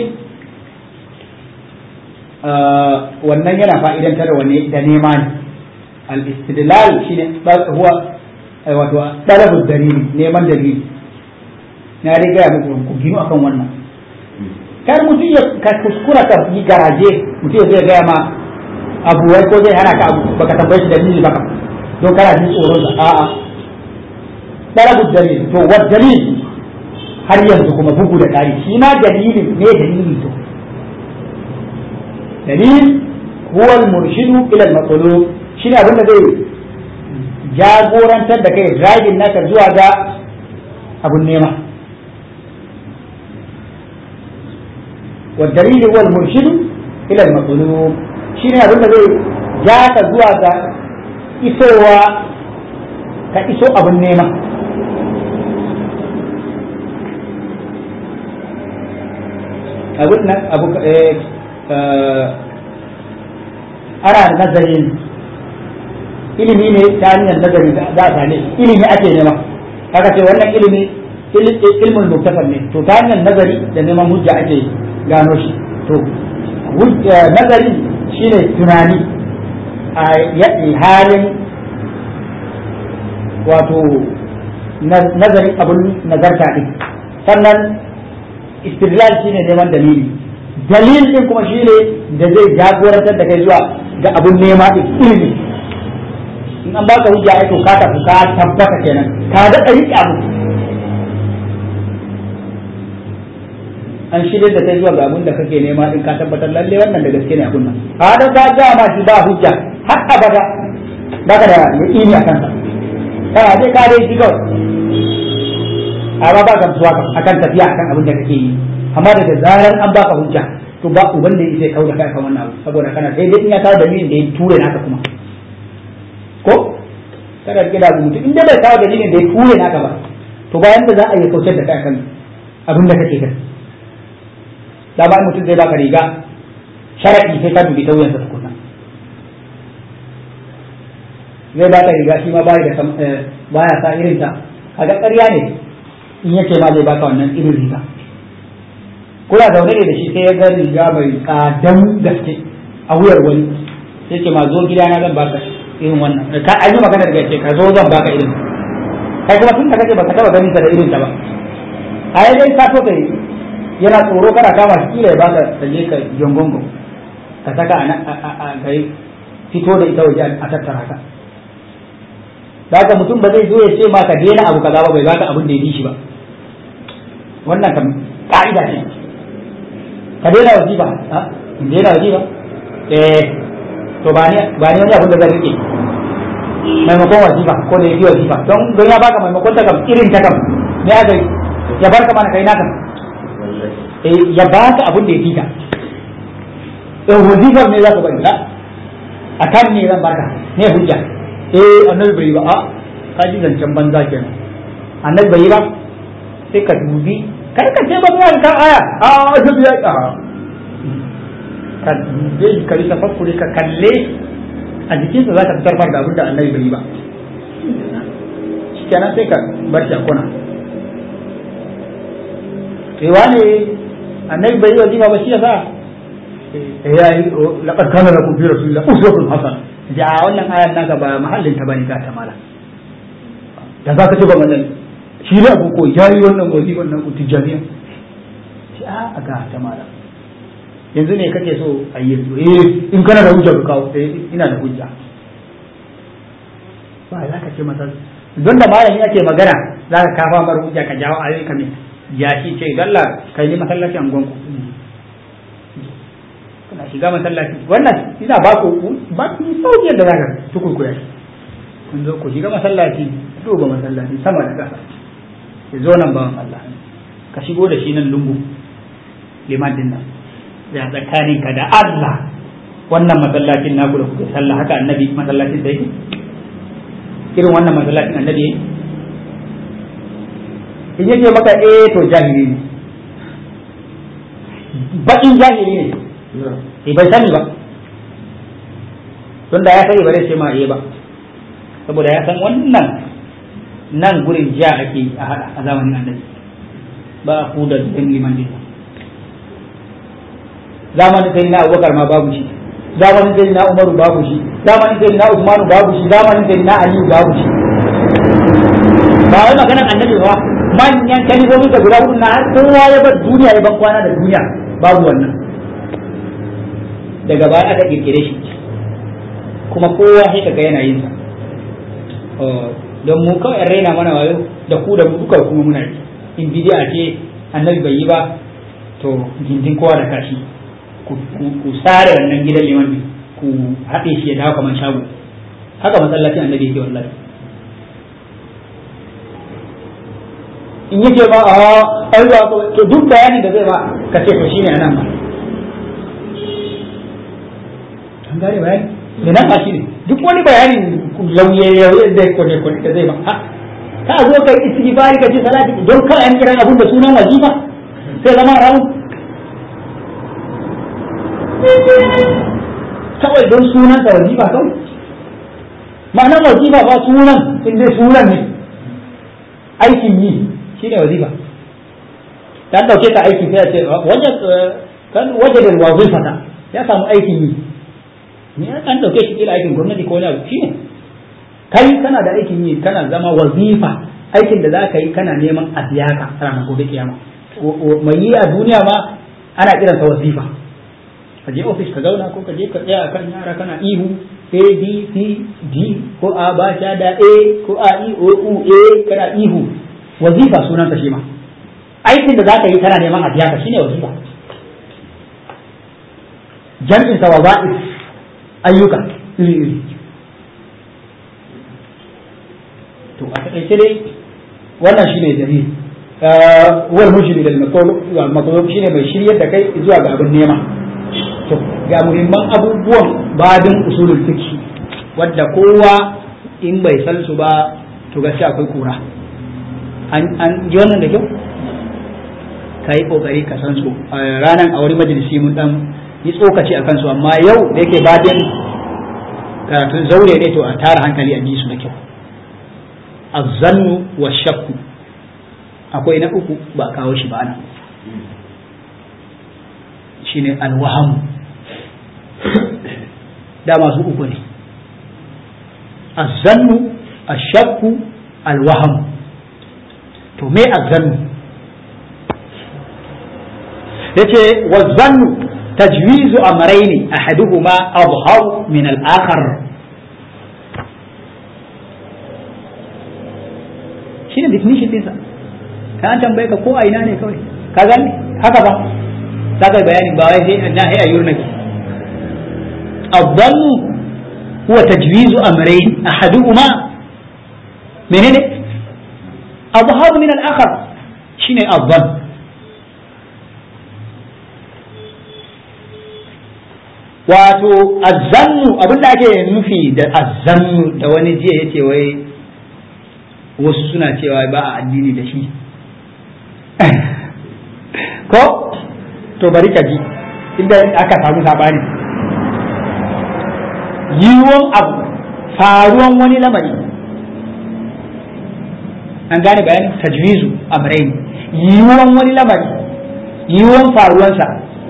wannan yana fa'idantar wani da nema ne al-istidlal shine huwa wato talabu dalili neman dalili na riga ya muku ku gino akan wannan kar mutum ya ka kuskura ka yi garaje mutum ya zai gaya ma abu wai ko zai hana ka abu baka tambaye shi dalili baka don kana jin tsoron sa a'a talabu dalili to wa dalili har yanzu kuma bugu da ƙari shi ma dalilin ne dalili to dalil huwa al-murshidu ila al-matlub shine abin da zai jagorantar da kai driving naka zuwa ga abun nema wa dalil huwa al-murshidu ila al-matlub shine abin da zai ja ka zuwa ga isowa ka iso abun nema abun nan abu ana nazarin ilimi ne ta hanyar nazari za a same ilimi ake nema haka ce wannan ilimi ilmin muktasar ne to ta hanyar nazari da neman hujja ake gano shi to nazari shine tunani a halin wato nazari abun nazarta din sannan istidlal shine neman dalili dalil din kuma shi ne da zai jagorantar da kai zuwa ga abun nema din ilimi in an baka hujja ai to ka tafi ka tabbata kenan ka ga ɗari abu an shirya da kai zuwa ga abun da kake nema din ka tabbatar lalle wannan da gaske ne abun nan a da ka ga ma shi ba hujja har abada baka da yaqini akan sa kana dai ka dai shi kawai amma ba ka zuwa akan tafiya akan abin da kake yi amma daga zarar an baka hujja to ba uban da yake kauda kai kan wannan abu saboda kana sai dai in ya kawo dalilin da ya ture naka kuma ko kada rike da mutum in dai bai kawo dalilin da ya ture naka ba to bayan da za a yi kautar da kai kan abin da kake kai da ba mutum zai baka riga sharadi sai ka dubi ta wuyansa tukunna zai baka riga shi ma bai da baya sa irin ta kaga ƙarya ne in yake ma zai baka wannan irin riga kuna zaune ne da shi sai ya ga riga mai tsadan gaske a wuyar wani sai ce ma zo gida na zan baka irin wannan ka an yi magana daga ce ka zo zan baka irin kai kuma tun da kake baka taba ganin ta da irin ta ba a yi dai ka so kai yana tsoro kana kama shi kila ya baka ka je ka jongongo ka saka a kai fito da ita waje a tattara ka da haka mutum ba zai zo ya ce ma ka daina abu kaza ba bai baka abin da ya bi shi ba wannan kam ka'ida ce ka daina wajiba ha in daina wajiba eh to ba ni ba ni wani abin da zan rike maimakon wajiba ko da yafi wajiba don don ya baka maimakon ta kam irin ta kam ne aka ya barka mana kai naka eh ya baka abin da ya fita eh wajiba ne za ka bari la akan ne zan baka ne hujja eh annabi bai yi ba a ka ji zancen banza kenan annabi bai yi ba sai ka dubi kar ka ce ba ka kan aya a annabi ya a ka zai ka yi tafakkuri ka kalle a jikinsa za ka fitar da abin da annabi bai yi ba kenan sai ka bar shi a kuna sai wane annabi bai yi wazifa ba shi yasa ya yi laqad kana lakum fi rasulillah uswatun hasana ja wannan ayan naka ba mahallin ta bane ka ta mala da za ka ce ba wannan shi ne abu ko yayi wannan wazifan nan tijaniya shi a ga ta mala yanzu ne kake so a yi yanzu eh in kana da hujja ka kawo eh ina da hujja ba za ka ce masa don da malami ake magana za ka kafa mar hujja ka jawo ayoyi kamin ya shi ce dalla kai ne masallaci an gonku kana shiga masallaci wannan ina ba ku ba ku sauki yadda za ka tukurkuya shi kun zo ku shiga masallaci duba masallaci sama da ƙasa ya zo nan bawan Allah ka shigo da shi nan lungu liman din nan ya tsakanin ka da Allah wannan masallacin naku da kuke sallah haka annabi masallacin da yake irin wannan masallacin annabi yake in yake maka eh to jahili ne baƙin jahili ne eh bai sani ba tunda ya sani ba zai ce ma eh ba saboda ya san wannan nan gurin ja ake a hada a zamanin annabi ba a kuda dukkan liman din zamanin sai na abubakar ma babu shi zamanin sai na umaru babu shi zamanin sai na usmanu babu shi zamanin sai na aliyu babu shi ba wai maganar annabi ba manyan kalifofi da guda hudu na har kowa ya bar duniya ya ban kwana da duniya babu wannan daga baya aka kirkire shi kuma kowa sai kaga yana yin sa don mu kawai raina mana wayo da ku da mu duka kuma muna yi in bidiya ce annabi bai yi ba to gindin kowa da kashi ku sare wannan gidan liman ne ku haɗe shi ya dawo kamar shago haka masallacin annabi yake wallahi in yake ba a ai ba to duk bayanin da zai ba ka ce to shine anan ba an gane bayani da nan ba shine duk wani bayanin lauye lauye zai kone kone da zai ba ha ka zo kai istighfari ka ce salati don kawai an kira abun da sunan wajiba sai zama rawu kawai don sunan sa wajiba kawai ma'anar wajiba ba sunan in dai sunan ne aikin yi shine wazifa ta dauke ka aiki sai a ce wajen kan wajen wazifata ya samu aikin yi ne an dauke shi kila aikin gwamnati ko wani abu shine kai kana da aikin yi kana zama wazifa aikin da za ka yi kana neman a biya ka ranar gobe kiyama mai yi a duniya ma ana kiransa wazifa ka je ofis ka zauna ko ka je ka tsaya kan yara kana ihu a b c d ko a ba sha da a ko a i o u a kana ihu wazifa sunan ka shi ma aikin da zaka yi kana neman a biya ka shine wazifa jam'in sa waza'if ayyuka iri iri to a takaice dai wannan shine dalil wal mujri lil matlub shine mai shiryar da kai zuwa ga abin nema to ga muhimman abubuwan babin usulul fiqh wadda kowa in bai san su ba to gaskiya akwai kura an ji wannan da kyau ka yi kokari ka san su ranar a wani majalisi mun dan yi tsokaci akan su amma yau da yake babin karatun zaure ne to a tara hankali a ji su da kyau azzannu wa shakku akwai na uku ba kawo shi ba ana shine alwahamu da masu uku ne azzannu ashakku alwahamu to me azzannu yace wazannu tajwizu amrayni ahaduhuma adharu min al-akhar shine definition din sa ka an tambaye ka ko a ina ne kawai ka gani haka ba za ka bayani ba wai sai na ai ayyur nake الظن هو تجويز أمرين أحدهما منين أظهر من الآخر شنو الظن wato azzannu abin da ake nufi da azzannu da wani jiya yace wai wasu suna cewa ba a addini da shi ko to bari ka ji inda aka samu sabani yiwuwan abu faruwan wani lamari an gane bayanin tajwizu amrain yiwuwan wani lamari yiwuwan faruwansa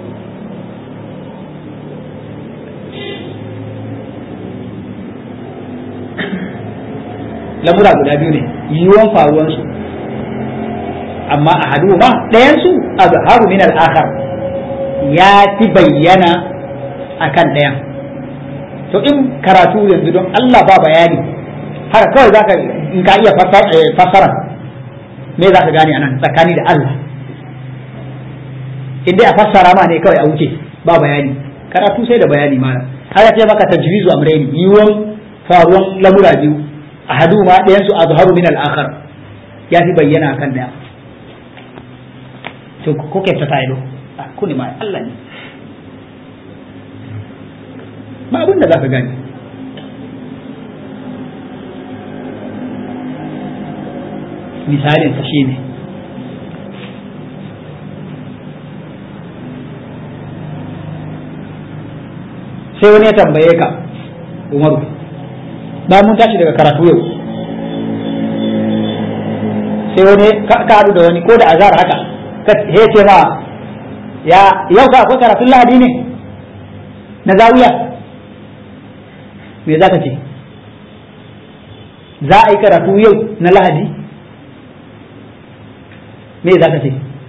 lamura guda biyu ne yiwuwan faruwansu amma a hadu ma ɗayansu a zaharu min al'akar ya fi bayyana a kan ɗayan to in karatu yanzu don Allah ba bayani haka kawai za ka in ka iya fassara me za ka gane a nan tsakani da Allah in dai a fassara ma ne kawai a wuce ba bayani karatu sai da bayani mana haka ce maka tajwizu amrayni yiwuwan faruwan lamura biyu ahaduhuma ɗayan su azharu min al-akhar ya fi bayyana kan daya to ko ke ta tayi do ku ne ma Allah ne ba abin da zaka gani misalin sa shine sai wani ya tambaye ka Umaru ba mun tashi daga karatu yau sai wani ka haɗu da wani ko da azar haka ka ce ma ya yau ka akwai karatun lahadi ne na zawiya me za ka ce za a yi karatu yau na lahadi me za ka ce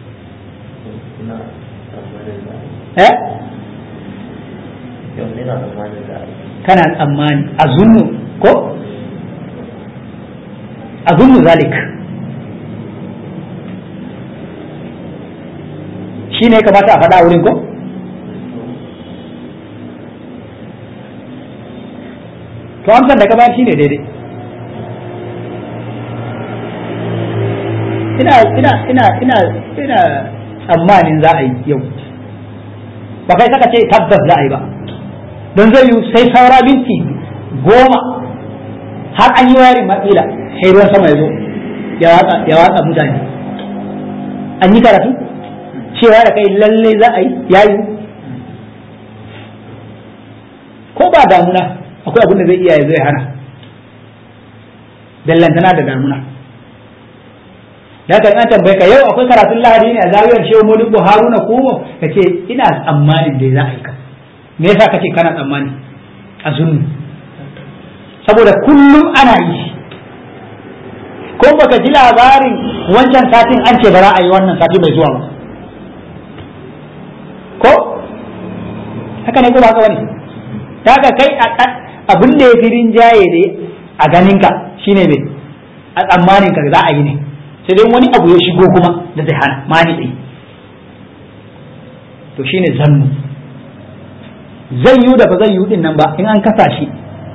eh kana tsammani a zunnu ko a zunnu zalik shi ne kamata a faɗa wurin ko to amsar da ka bayar shi ne daidai ina ina ina ina ina tsammanin za a yi yau ba kai saka ce tabbas za a yi ba don zai yi sai saura minti goma har an yi wayarin matsila sai ruwan sama ya zo ya watsa mutane an yi karatu cewa da kai lalle za a yi yayi ko ba damuna akwai abin da zai iya ya zai hana dallantana da damuna da ka an tambaye ka yau akwai karatun lahadi ne a zawiyar shehu modibo haruna ko ka ce ina tsammanin da za a yi ka me yasa kace kana tsammani a zunnu saboda kullum ana yi ko baka ji labarin wancan satin an ce ba za a yi wannan sati mai zuwa ba ko haka ne ko ba haka wani daga kai abin da ya fi rinjaye ne a ganinka shine me a tsammanin ka za a yi ne sai dai wani abu ya shigo kuma da zai hana mani to shine zannu zai yi da ba zai yi din nan ba in an kasa shi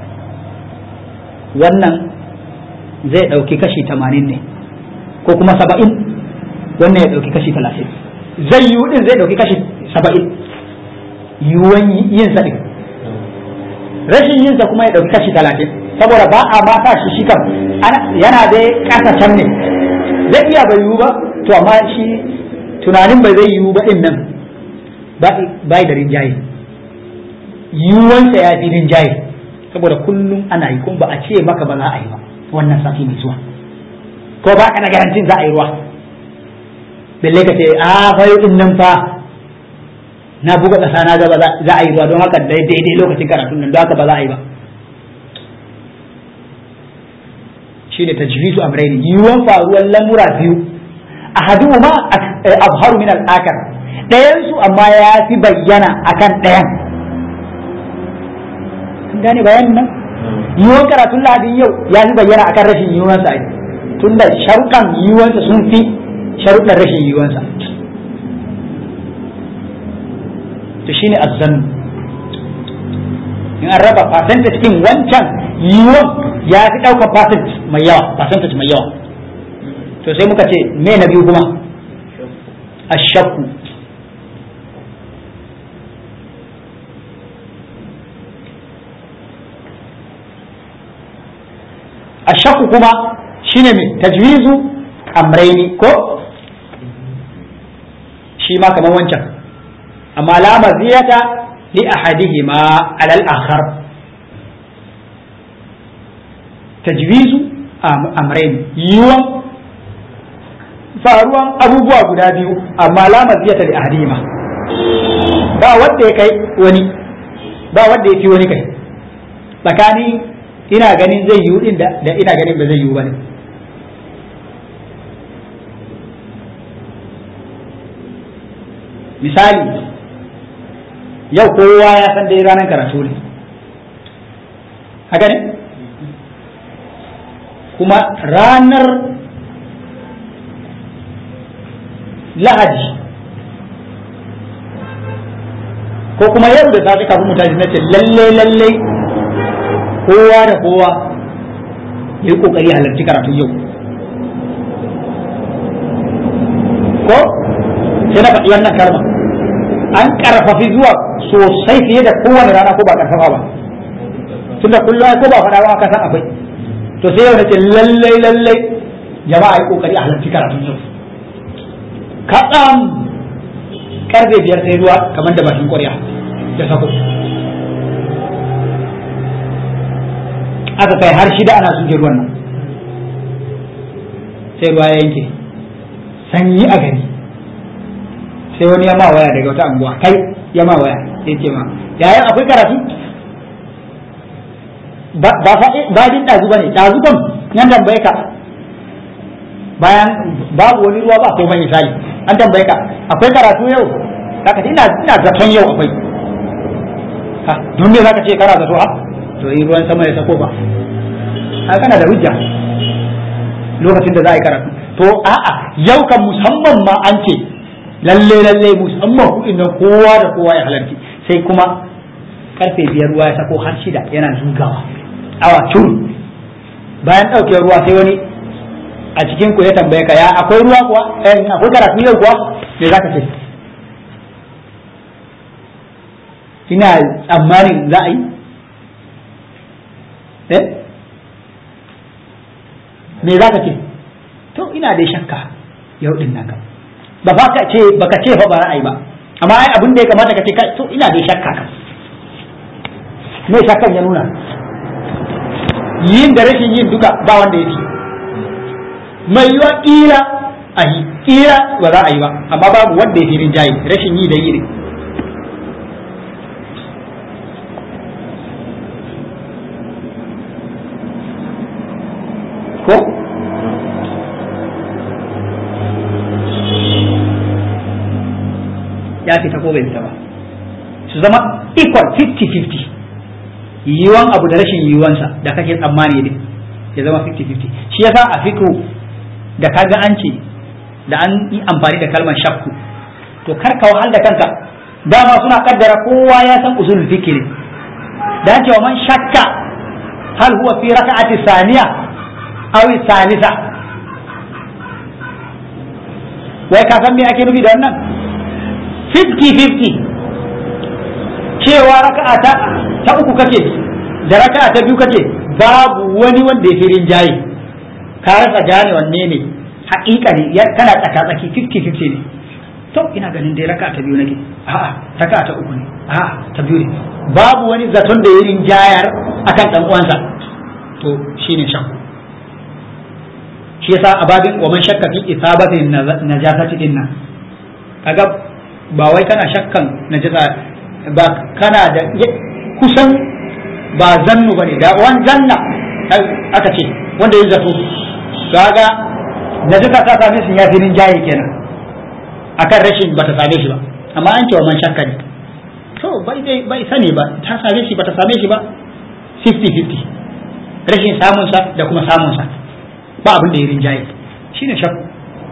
wannan zai ɗauki kashi tamanin ne ko kuma saba'in wannan ya ɗauki kashi talatin zai yi din zai ɗauki kashi saba'in yiwuwan yin sa rashin yin sa kuma ya ɗauki kashi talatin saboda ba a ma sa shi shi kam yana dai ƙasa can ne zai iya bai yiwu ba to amma shi tunanin bai zai yiwu ba din nan bai da rinjaye yiwuwansa ya fi rinjaye saboda kullum ana yi kuma ba a ce maka ba za a yi ba wannan sati mai zuwa ko ba ka na garantin za a yi ruwa balle ka ce a fayo din nan fa na buga ƙasa na gaba za a yi ruwa don haka daidai lokacin karatun nan don haka ba za a yi ba shi ne tajwizu amrayni yiwuwan faruwar lamura biyu ahaduhuma abharu min al-akar ɗayan su amma ya fi bayyana akan ɗayan kun gane bayanin nan yiwuwan karatun lahadin yau ya fi bayyana akan rashin yiwuwan sa tun da sharuɗan yiwuwan sa sun fi sharuɗan rashin yiwuwan sa to shine azzan in an raba percentage din wancan yiwuwan ya fi ɗaukar percentage mai yawa percentage mai yawa to sai muka ce me na biyu kuma ashakku ashakku kuma shine mai tajwizu amraini ko shi ma kamar wancan amma la maziyata li ahadihima ala al-akhar tajwizu amrayn yiwon faruwan abubuwa guda biyu amma la maziyata li ahadihima ba wanda ya kai wani ba wanda ya fi wani kai tsakani ina ganin zai yiwu din da ina ganin ba zai yiwu ba ne misali yau kowa ya san dai ranar karatu ne haka ne kuma ranar lahadi ko kuma yau da safe kafin mutane na ce lalle lalle kowa da kowa ya yi kokari halarci karatun yau ko sai na faɗi wannan kalma an karfafi zuwa sosai fiye da kowane rana ko ba karfafa ba tunda kullum ko ba faɗa ba ka san akwai to sai yau nace lallai lallai jama'a yi kokari a halarci karatun yau kaɗan karfe biyar sai ruwa kamar da bakin ƙwarya ya sako aka kai har shida ana suke ruwan nan sai ruwa ya yanke sanyi a gari sai wani ya ma waya daga wata anguwa kai ya ma waya sai ce ma yayin akwai karatu ba ba jin dazu bane dazu kam yan tambaye ka bayan babu wani ruwa ba komai misali an tambaye ka akwai karatu yau kaka ina ina zaton yau akwai ha don me zaka ce kana zato ha to yi ruwan sama ya sako ba ha kana da hujja lokacin da za a yi karatu to a'a yau kan musamman ma an ce lalle lalle musamman kuɗin nan kowa da kowa ya halarci sai kuma karfe biyar ruwa ya sako har shida yana zugawa awa cur bayan ɗauke ruwa sai wani a cikin ku ya tambaye ka ya akwai ruwa kuwa eh akwai karatu yau kuwa me za ka ce ina tsammanin za a yi eh me za ka ce to ina dai shakka yau din nan kam ba fa ka ce baka ce fa ba ra'ayi ba amma ai abin da ya kamata ka ce kai to ina dai shakka kam me shakkan ya nuna yin da rashin yin duka ba wanda ya fi mai yiwa kila a yi kila ba za a yi ba amma babu wanda ya fi rinjaye rashin yi da yi ne ko ya fita ko bai fita ba su zama equal 50-50 yiwuwan abu da rashin yiwuwansa da kake tsammani ne ya zama 50-50 shi yasa a fikru da kaga an ce da an yi amfani da kalmar shakku to kar ka wahal da kanka dama suna kaddara kowa ya san usulul fikri da an ce wa man shakka hal huwa fi raka'ati saniya aw salisa wai ka san me ake nufi da wannan 50-50 cewa raka'a ta ta uku kake da raka'a ta biyu kake babu wani wanda ya fi rinjaye ka rasa gane wanne ne haƙiƙa ne kana tsaka tsaki 50-50 ne to ina ganin dai raka'a ta biyu nake a'a raka'a ta uku ne a'a ta biyu ne babu wani zaton da ya rinjayar akan dan uwansa to shine shakku shi yasa a babin wa man shakka fi isabatin najasati dinnan kaga ba wai kana shakkan najasa ba kana da kusan ba zannu bane da wan zanna aka ce wanda ya zato kaga najasa ta same shi ya fi jaye kenan akan rashin bata same shi ba amma an ce wa man shakka ne to bai bai sani ba ta same shi bata same shi ba 50-50 rashin samunsa da kuma samunsa ba abin da ya rinjaye shine shakku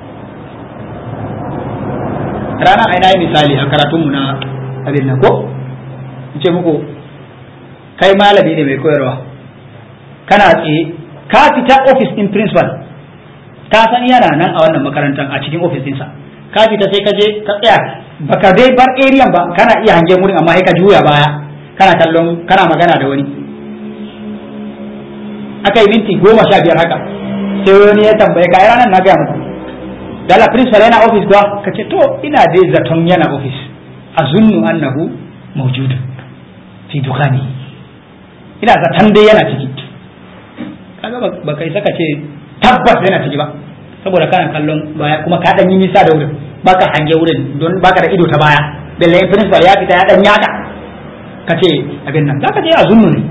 rana a ina misali a karatunmu na abin nan ko in ce muku kai malami ne mai koyarwa kana tsaye ka fita office in principal ka san yana nan a wannan makarantar a cikin office ɗinsa ka fita sai ka je ka tsaya baka dai bar area ba kana iya hangen wurin amma sai ka juya baya kana kallon kana magana da wani aka yi minti goma sha biyar haka sai wani ya tambaye ka ranar na gaya muku dala principal yana office kuwa ka ce to ina dai zaton yana office azunnu annahu mawjud fi dukani ina zaton dai yana ciki kaga ba kai saka ce tabbas yana ciki ba saboda kana kallon baya kuma ka dan yi nisa da wurin baka hange wurin don baka da ido ta baya belle principal ya fita ya dan yaka ka ce abin nan zaka je azunnu ne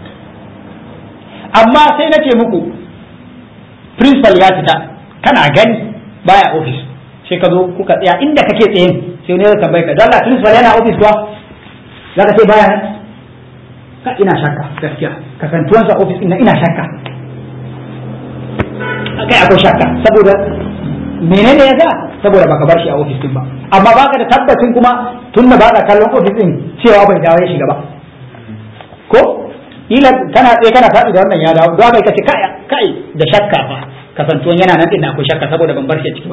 amma sai na ce muku principal ya fita kana gani baya office sai ka zo kuka tsaya inda kake tsayin sai ne ya tambaye ka dalla principal yana office kuwa zaka ce baya nan ka ina shakka gaskiya kasantuwansa office ina ina shakka kai akwai shakka saboda menene ya sa saboda baka bar shi a office din ba amma baka da tabbacin kuma tunda baka kallon office din cewa bai dawo ya shiga ba ko ila kana tsaye kana faɗi da wannan ya dawo don haka kace kai kai da shakka fa kasantuwan yana nan din akwai shakka saboda ban bar shi a ciki ba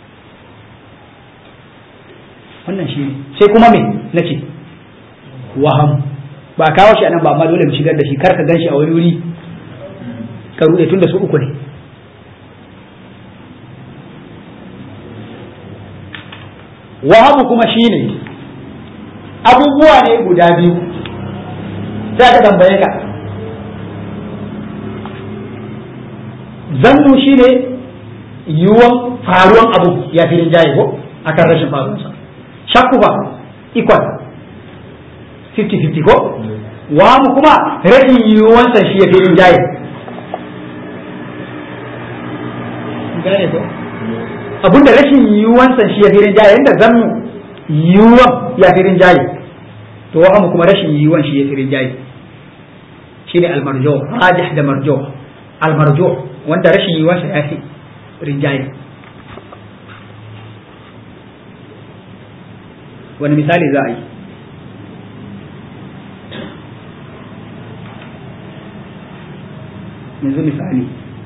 wannan shi ne sai kuma me nace waham ba kawo shi anan ba amma dole mu shigar da shi kar ka gan shi a wani wuri ka rude tun da su uku ne wahamu kuma shine abubuwa ne guda biyu sai ka tambaye ka zannu shine yiwuwan faruwan abu ya fi rinjaye ko akan rashin faruwansa shakku ba equal 50-50 ko wahamu kuma rashin yiwuwansa shi ya fi rinjaye gane ko abinda rashin yiwuwansa shi ya fi rinjaye yadda zannu yiwuwan ya fi rinjaye to wahamu kuma rashin yiwuwan shi ya fi rinjaye shi ne almarjo rajih da marjo almarjo wanda rashin yiwuwansa ya fi rinjaye wani misali za a yi yanzu misali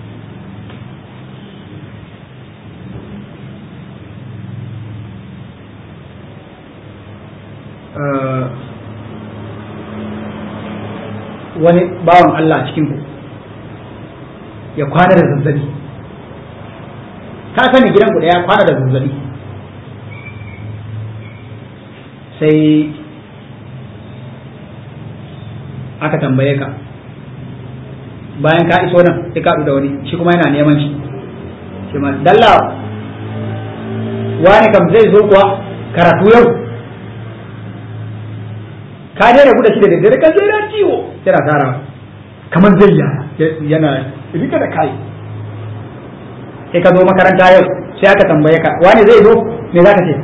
wani bawan Allah a cikinku ya kwana da zazzabi ka sani gidanku da ya kwana da zazzabi sai aka tambaye ka bayan ka iso nan sai ka da wani shi kuma yana neman shi shi ma dalla wani kam zai zo kuwa karatu yau ka je rabu da shi da daddare ka sai na ciwo yana tara kamar zai yana rika da kai sai ka zo makaranta yau sai aka tambaye ka wani zai zo me za ka ce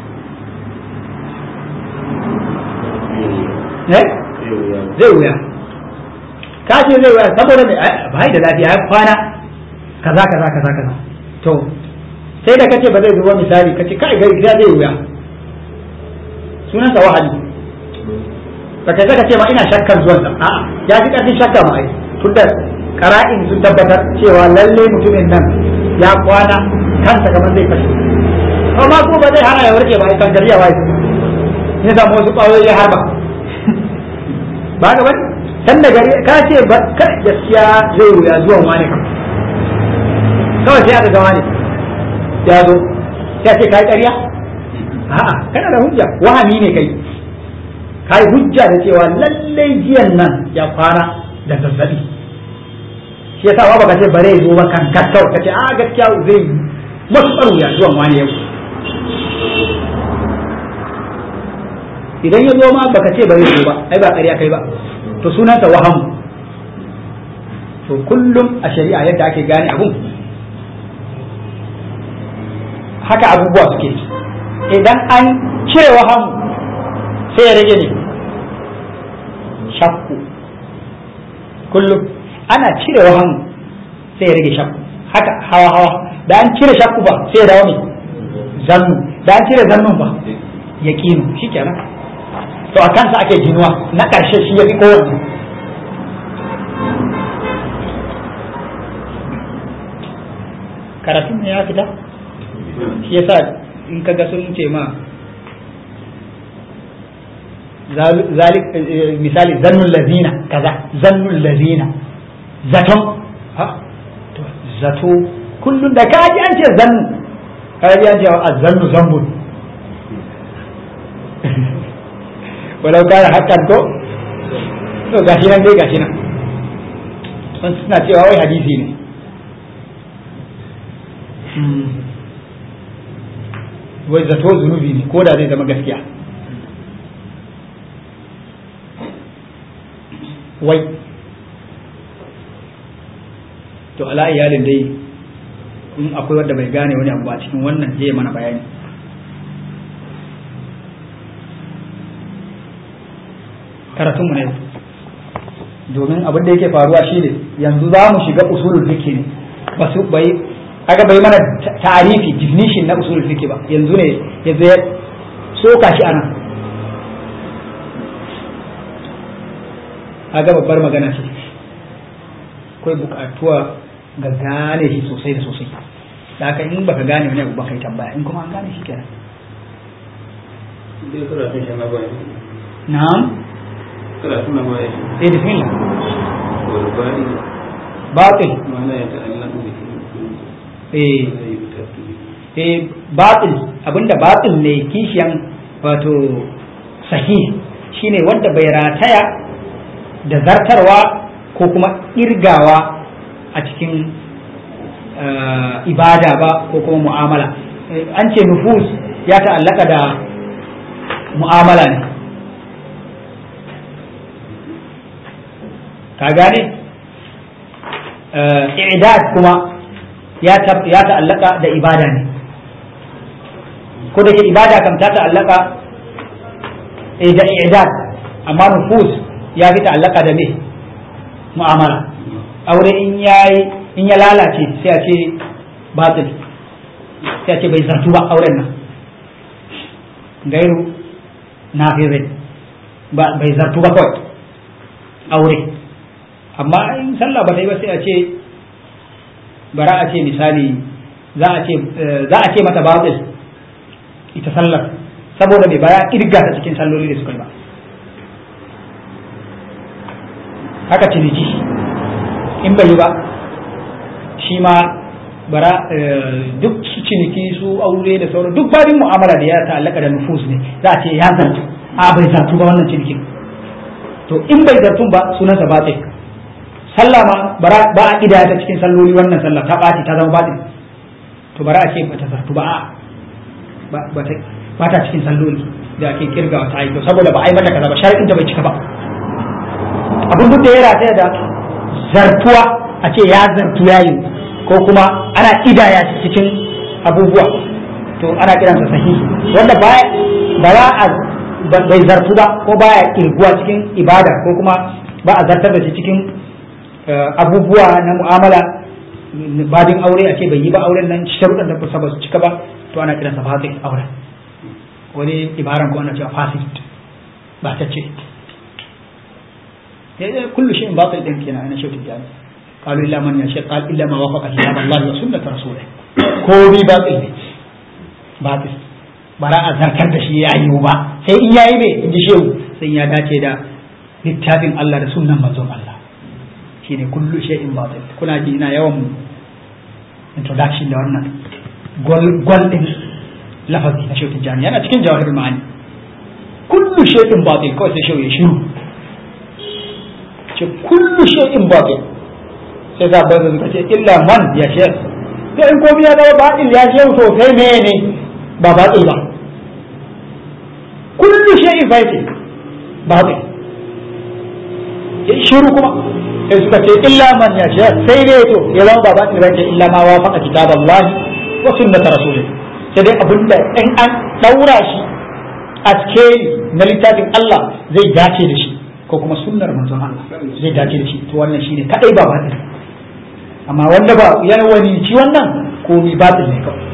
eh zai wuya ka ce zai wuya saboda mai bai da lafiya ya kwana kaza kaza kaza kaza to sai da kace ba zai zo ba misali kace kai gari zai wuya sunansa wahayi ba kai saka ce ma ina shakkar zuwan sa a'a ya fi karfin shakka ma ai tunda qara'in sun tabbatar cewa lalle mutumin nan ya kwana kansa kamar zai fashe amma ko ba zai hana ya warke ba ai kan gariya wai ne da wasu kwayoyi ya harba ba ga bane san da gari ka ce ba kai gaskiya zai wuya zuwan wani kam kawai sai aka ga wani ya zo sai ce kai ƙarya a'a kana da hujja wahami ne kai kai hujja da cewa lallai jiyan nan ya fara da zazzabi shi yasa ba baka ce bare zo ba kan kakkau kace a gaskiya zai matuƙar wuya zuwan wani yau idan ya zo ma baka ce bare zo ba ai ba ƙarya kai ba to sunansa waham to kullum a shari'a yadda ake gane abun haka abubuwa suke idan an cire waham sai ya rage ne shakku kullum ana cire waham sai ya rage shakku haka hawa hawa da an cire shakku ba sai ya dawo ne zannu da an cire zannun ba yaqinu shikenan to a kansa ake ginuwa na ƙarshe shi ya fi kowanne karatun ne ya fita shi yasa in ka ga sun ce ma zalik misali zannun lazina kaza zannun lazina zaton ha to zato kullum da kaji an ce zannu kaji an ce a zannu zambun walau kana hakan ko to gashi nan dai gashi nan sun suna cewa wai hadisi ne wai zato zunubi ne ko da zai zama gaskiya wai to ala iyalin dai in akwai wanda bai gane wani abu ba cikin wannan zai mana bayani karatunmu ne domin abin da yake faruwa shine yanzu za mu shiga usulul fiqh ne ba su bai kaga bai mana ta'arifi definition na usulul fiqh ba yanzu ne yanzu ya soka shi anan kaga babbar magana ce akwai bukatuwa ga gane shi sosai da sosai da haka in baka gane wani abu ba kai tambaya in kuma an gane shi kenan na'am karatun na baya eh bismillah والباقي batil ما لا يتعلق به eh لا يبتد به eh batil abinda batil ne kishiyan wato sahih shine wanda bai rataya da zartarwa ko kuma irgawa a cikin eh, ibada ba ko kuma mu'amala Eh, an ce nufus ya ta'allaka da mu'amala ne ka gane Eh, i'dad kuma ya ta- ya ta'allaka da ibada ne ko da ke ibada kam ta ta'allaka eh, da i'dad amma nufus ya fi ta'allaka da me mu'amala aure in yayi in ya lalace sai a ce batil sai a ce bai zartu ba auren nan gairu nafirin ba bai zartu ba kawai aure amma in sallah ba ta yi ba sai a ce bara a ce misali za a ce eh, za a ce mata batil ita sallar saboda mai baya irga ta cikin salloli da suka yi ba haka ciniki in bai yi ba shi ma bara eh, duk su ciniki su aure da sauran duk babin mu'amala da ya ta'allaka da nufus ne za a ce ya zartu a bai zartu ba wannan cinikin to in bai zartun ba sunansa batil sallah ma bara ba a kidaya ta cikin salloli wannan sallah ta ɓaci ta zama batil to bara a ce ba ta zartu ba a ba ba ta ba ta cikin salloli da ake kirgawa ta yi to saboda ba a yi mata kaza ba shari'in ta bai cika ba abin duk da ya rataya da zartuwa a ce ya zartu yayi ko kuma ana kidaya shi cikin abubuwa to ana kiransa sahihi wanda ba ba za a ba- bai zartu ba ko baya kirguwa cikin ibada ko kuma ba a zartar da shi cikin eh, abubuwa na mu'amala babin aure a ce bai yi ba auren nan sharuɗan da kusa ba su cika ba to ana kiransa fasid auren wani ibaran ko ana cewa fasid ba ta ce كل شيء باطل يمكن أنا شفت الجانب قالوا إلا من يشاء قال إلا ما وافق كتاب الله وسنة رسوله كوبي باطل باطل bara a zartar da shi ya yiwu ba sai in yayi me in ji shehu sai ya dace da littafin Allah da sunnan manzon Allah shine kullu shay'in batil kuna ji ina yawan introduction da wannan gol gol din lafazi na shehu tijani yana cikin jawahirul ma'ani kullu shay'in batil kawai sai shehu ya shiru ce kullu shay'in batil sai za ba suka ce illa man ya ce to in komai ya zama batil ya ce to sai mene ba batil ba kullu shay'in batil batil ya shiru kuma sai suka ce illa man ya ce sai dai to ya zama ba batil ba ce illa ma wafaqa kitaballahi wa sunnata rasulih sai dai abinda in an daura shi a skeli na littafin Allah zai dace da shi ko kuma sunnar manzon Allah zai dace da shi to wannan shine kadai ba batil amma wanda ba ya wani ci wannan komi batil ne kawai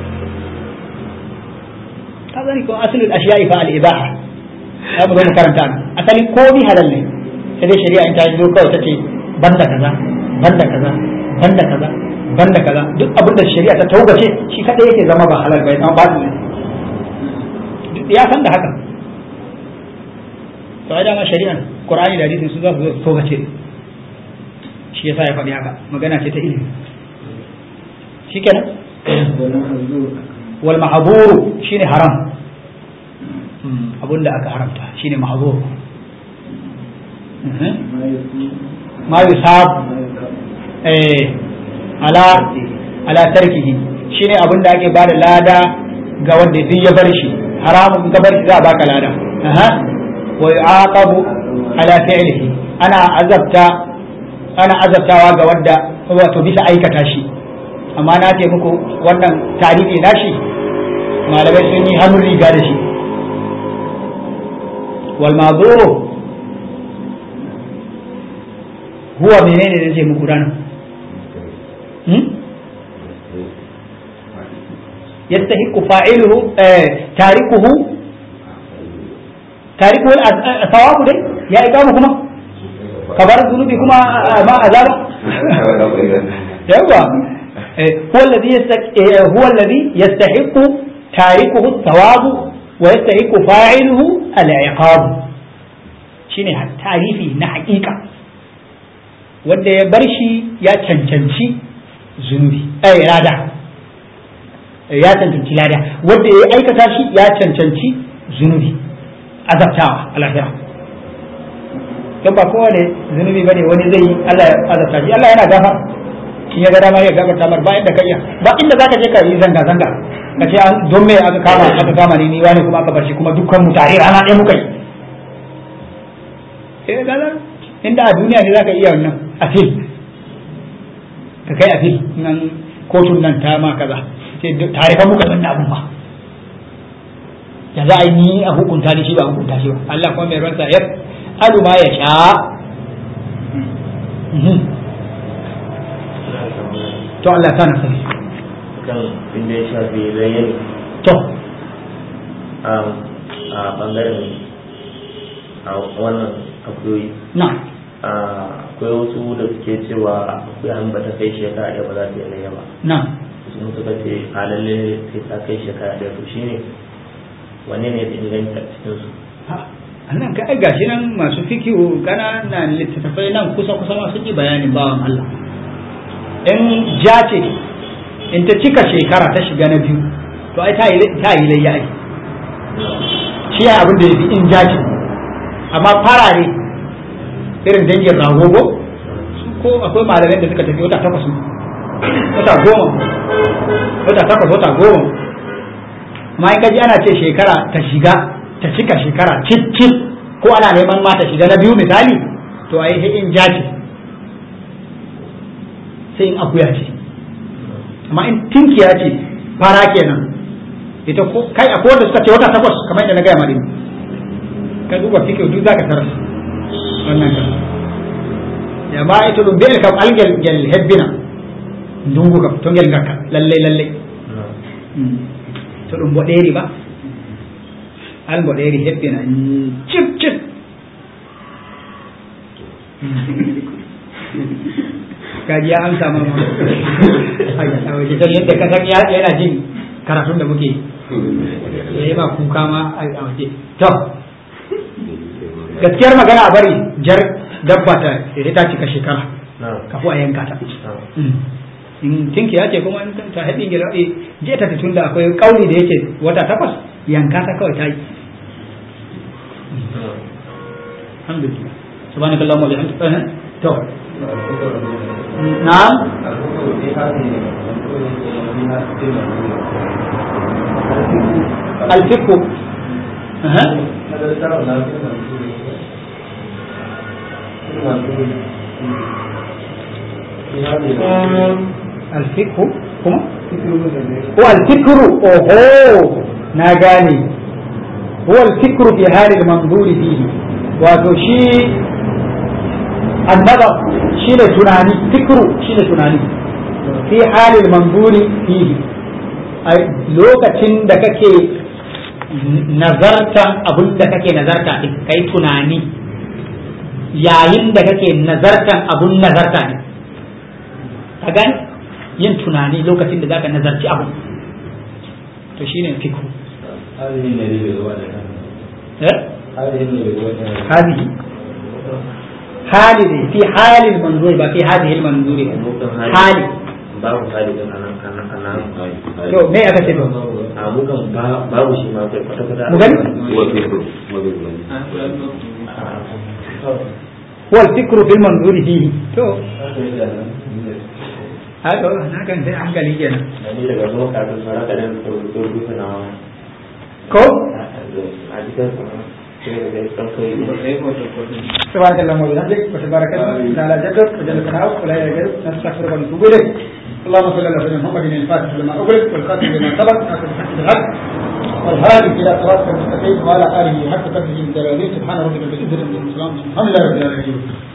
ka gani ko asalin ashiya'i fa al ibaha ai mu zo mu karanta nan asali komi halal ne sai dai shari'a in ta zo kawai tace banda kaza banda kaza banda kaza banda kaza duk abin da shari'a ta taugace shi kadai yake zama ba halal ba ya zama batil ne ya san da haka to ai dama shari'an qur'ani da hadisi su za su zo su togace shi yasa ya faɗi haka magana ce ta ilimi shikenan wal ma'zuru shine haram abunda aka haramta shine ma'zur ma yusab eh ala ala tarkihi shine abin da ake bada lada ga wanda duk ya bar shi haramun ga bar shi za a baka lada aha wa yu'aqabu ala fi'lihi ana azabta ana azabtawa ga wanda wato bisa aikata shi amma na ce muku wannan tarihi na shi malamai sun yi hannun riga da shi wal mazuru huwa menene da ce muku ranar يستحق فاعله تاركه تاركه الثواب ده يا إقامة كما كبار الذنوب كما ما عذاب يوا هو الذي هو الذي يستحق تاركه الثواب ويستحق فاعله العقاب shine tarihi na hakika wanda ya bar shi ya cancanci zunubi ai rada ya cancanci lada wanda ya aikata shi ya cancanci zunubi azabtawa a lahira don ba kowane zunubi bane wani zai yi Allah ya azabta shi Allah yana gafa in ya ga dama ya gafarta mar ba inda ka iya ba inda zaka je ka yi zanga zanga ka ce an don me aka kama aka kama ni ni wani kuma aka bar shi kuma dukkan mu tare rana ɗaya muka yi eh gaza inda a duniya ne zaka iya wannan afil ka kai afil nan kotun nan ta ma kaza sai tare fa muka wannan abun ba ya za a yi ni a hukunta ni shi ba hukunta shi ba Allah kuma mai ransa ya alu ma ya sha to Allah ta nasa kan inda ya shafi rayyar to a bangaren a wannan akuyoyi na akwai wasu da suke cewa akwai an bata kai shekara ɗaya ba za ta yi layya ba na sun suka ce a lalle sai ta kai shekara ɗaya to shine wanne ne da inganta cikin su nan ka ai gashi nan masu fikihu kana na littattafai nan kusa kusa masu ji bayanin bawan Allah in ja ce in ta cika shekara ta shiga na biyu to ai ta yi ta yi layya ai shi ya abin da ya fi in ja ce amma farare irin dangin ragogo ko akwai malamai da suka tafi wata takwas wata goma wata takwas wata goma ma in kaji ana ce shekara ta shiga ta cika shekara cip cip ko ana neman ma ta shiga na biyu misali to ai sai in ja ce sai in akuya ce amma in tinkiya ce fara kenan ita ko kai akwai wanda suka ce wata takwas kamar yadda na gaya madini ka duba fike duk zaka tarar wannan kan ya ma ita dum bil kam algel gel hebbina dungu kam to gel ngakka lalle lalle to ɗum boɗeri ba al boɗeri hebbina cip cip kaji ya amsa ma a waje don yadda ka san yana jin karatun da muke ya yi ma kuka ma a waje to gaskiyar magana a bari jar dabba ta sai ta cika shekara kafu a yanka ta in tinki ya ce kuma ta haɗin gida je ta tun da akwai kauli da yake wata takwas yanka ta kawai ta yi alhamdulillah subhanakallahumma wa bihamdika to na'am الفقه أها الفقه كما هو الفكر اوهو ناغاني هو الفكر في حال المنظور فيه wato shi annaba shi ne tunani fikru shi ne tunani fi halin manzuri fihi a lokacin da kake nazartan abin da kake nazarta din kai tunani yayin da kake nazartan abun nazarta ne ka gani yin tunani lokacin da zaka nazarci abu to shine fikhu eh هذه حالي في حال المنظور بقى في هذه المنظور حالي babu halin anan anan anan to me aka ce to a mukan babu shi ma kai kwata kwata mu gani wal fikru fil manzuri fihi to a to na kan sai hankali kenan ni daga zuwa kafin fara da nan da rubuta na wani ko a cikin sai da kai kan kai sai photocopy سبحانك اللهم وبحمدك وتبارك اسمك تعالى جدك وجل ثناؤك ولا يجوز نستغفرك ونتوب اليك اللهم صل على سيدنا محمد الفاتح لما اغلق والخاتم لما سبق ناصر الحق بالحق والهادي الى صراطك المستقيم وعلى اله حق قدره من سبحان ربك رب العزه عما يصفون الحمد لله رب العالمين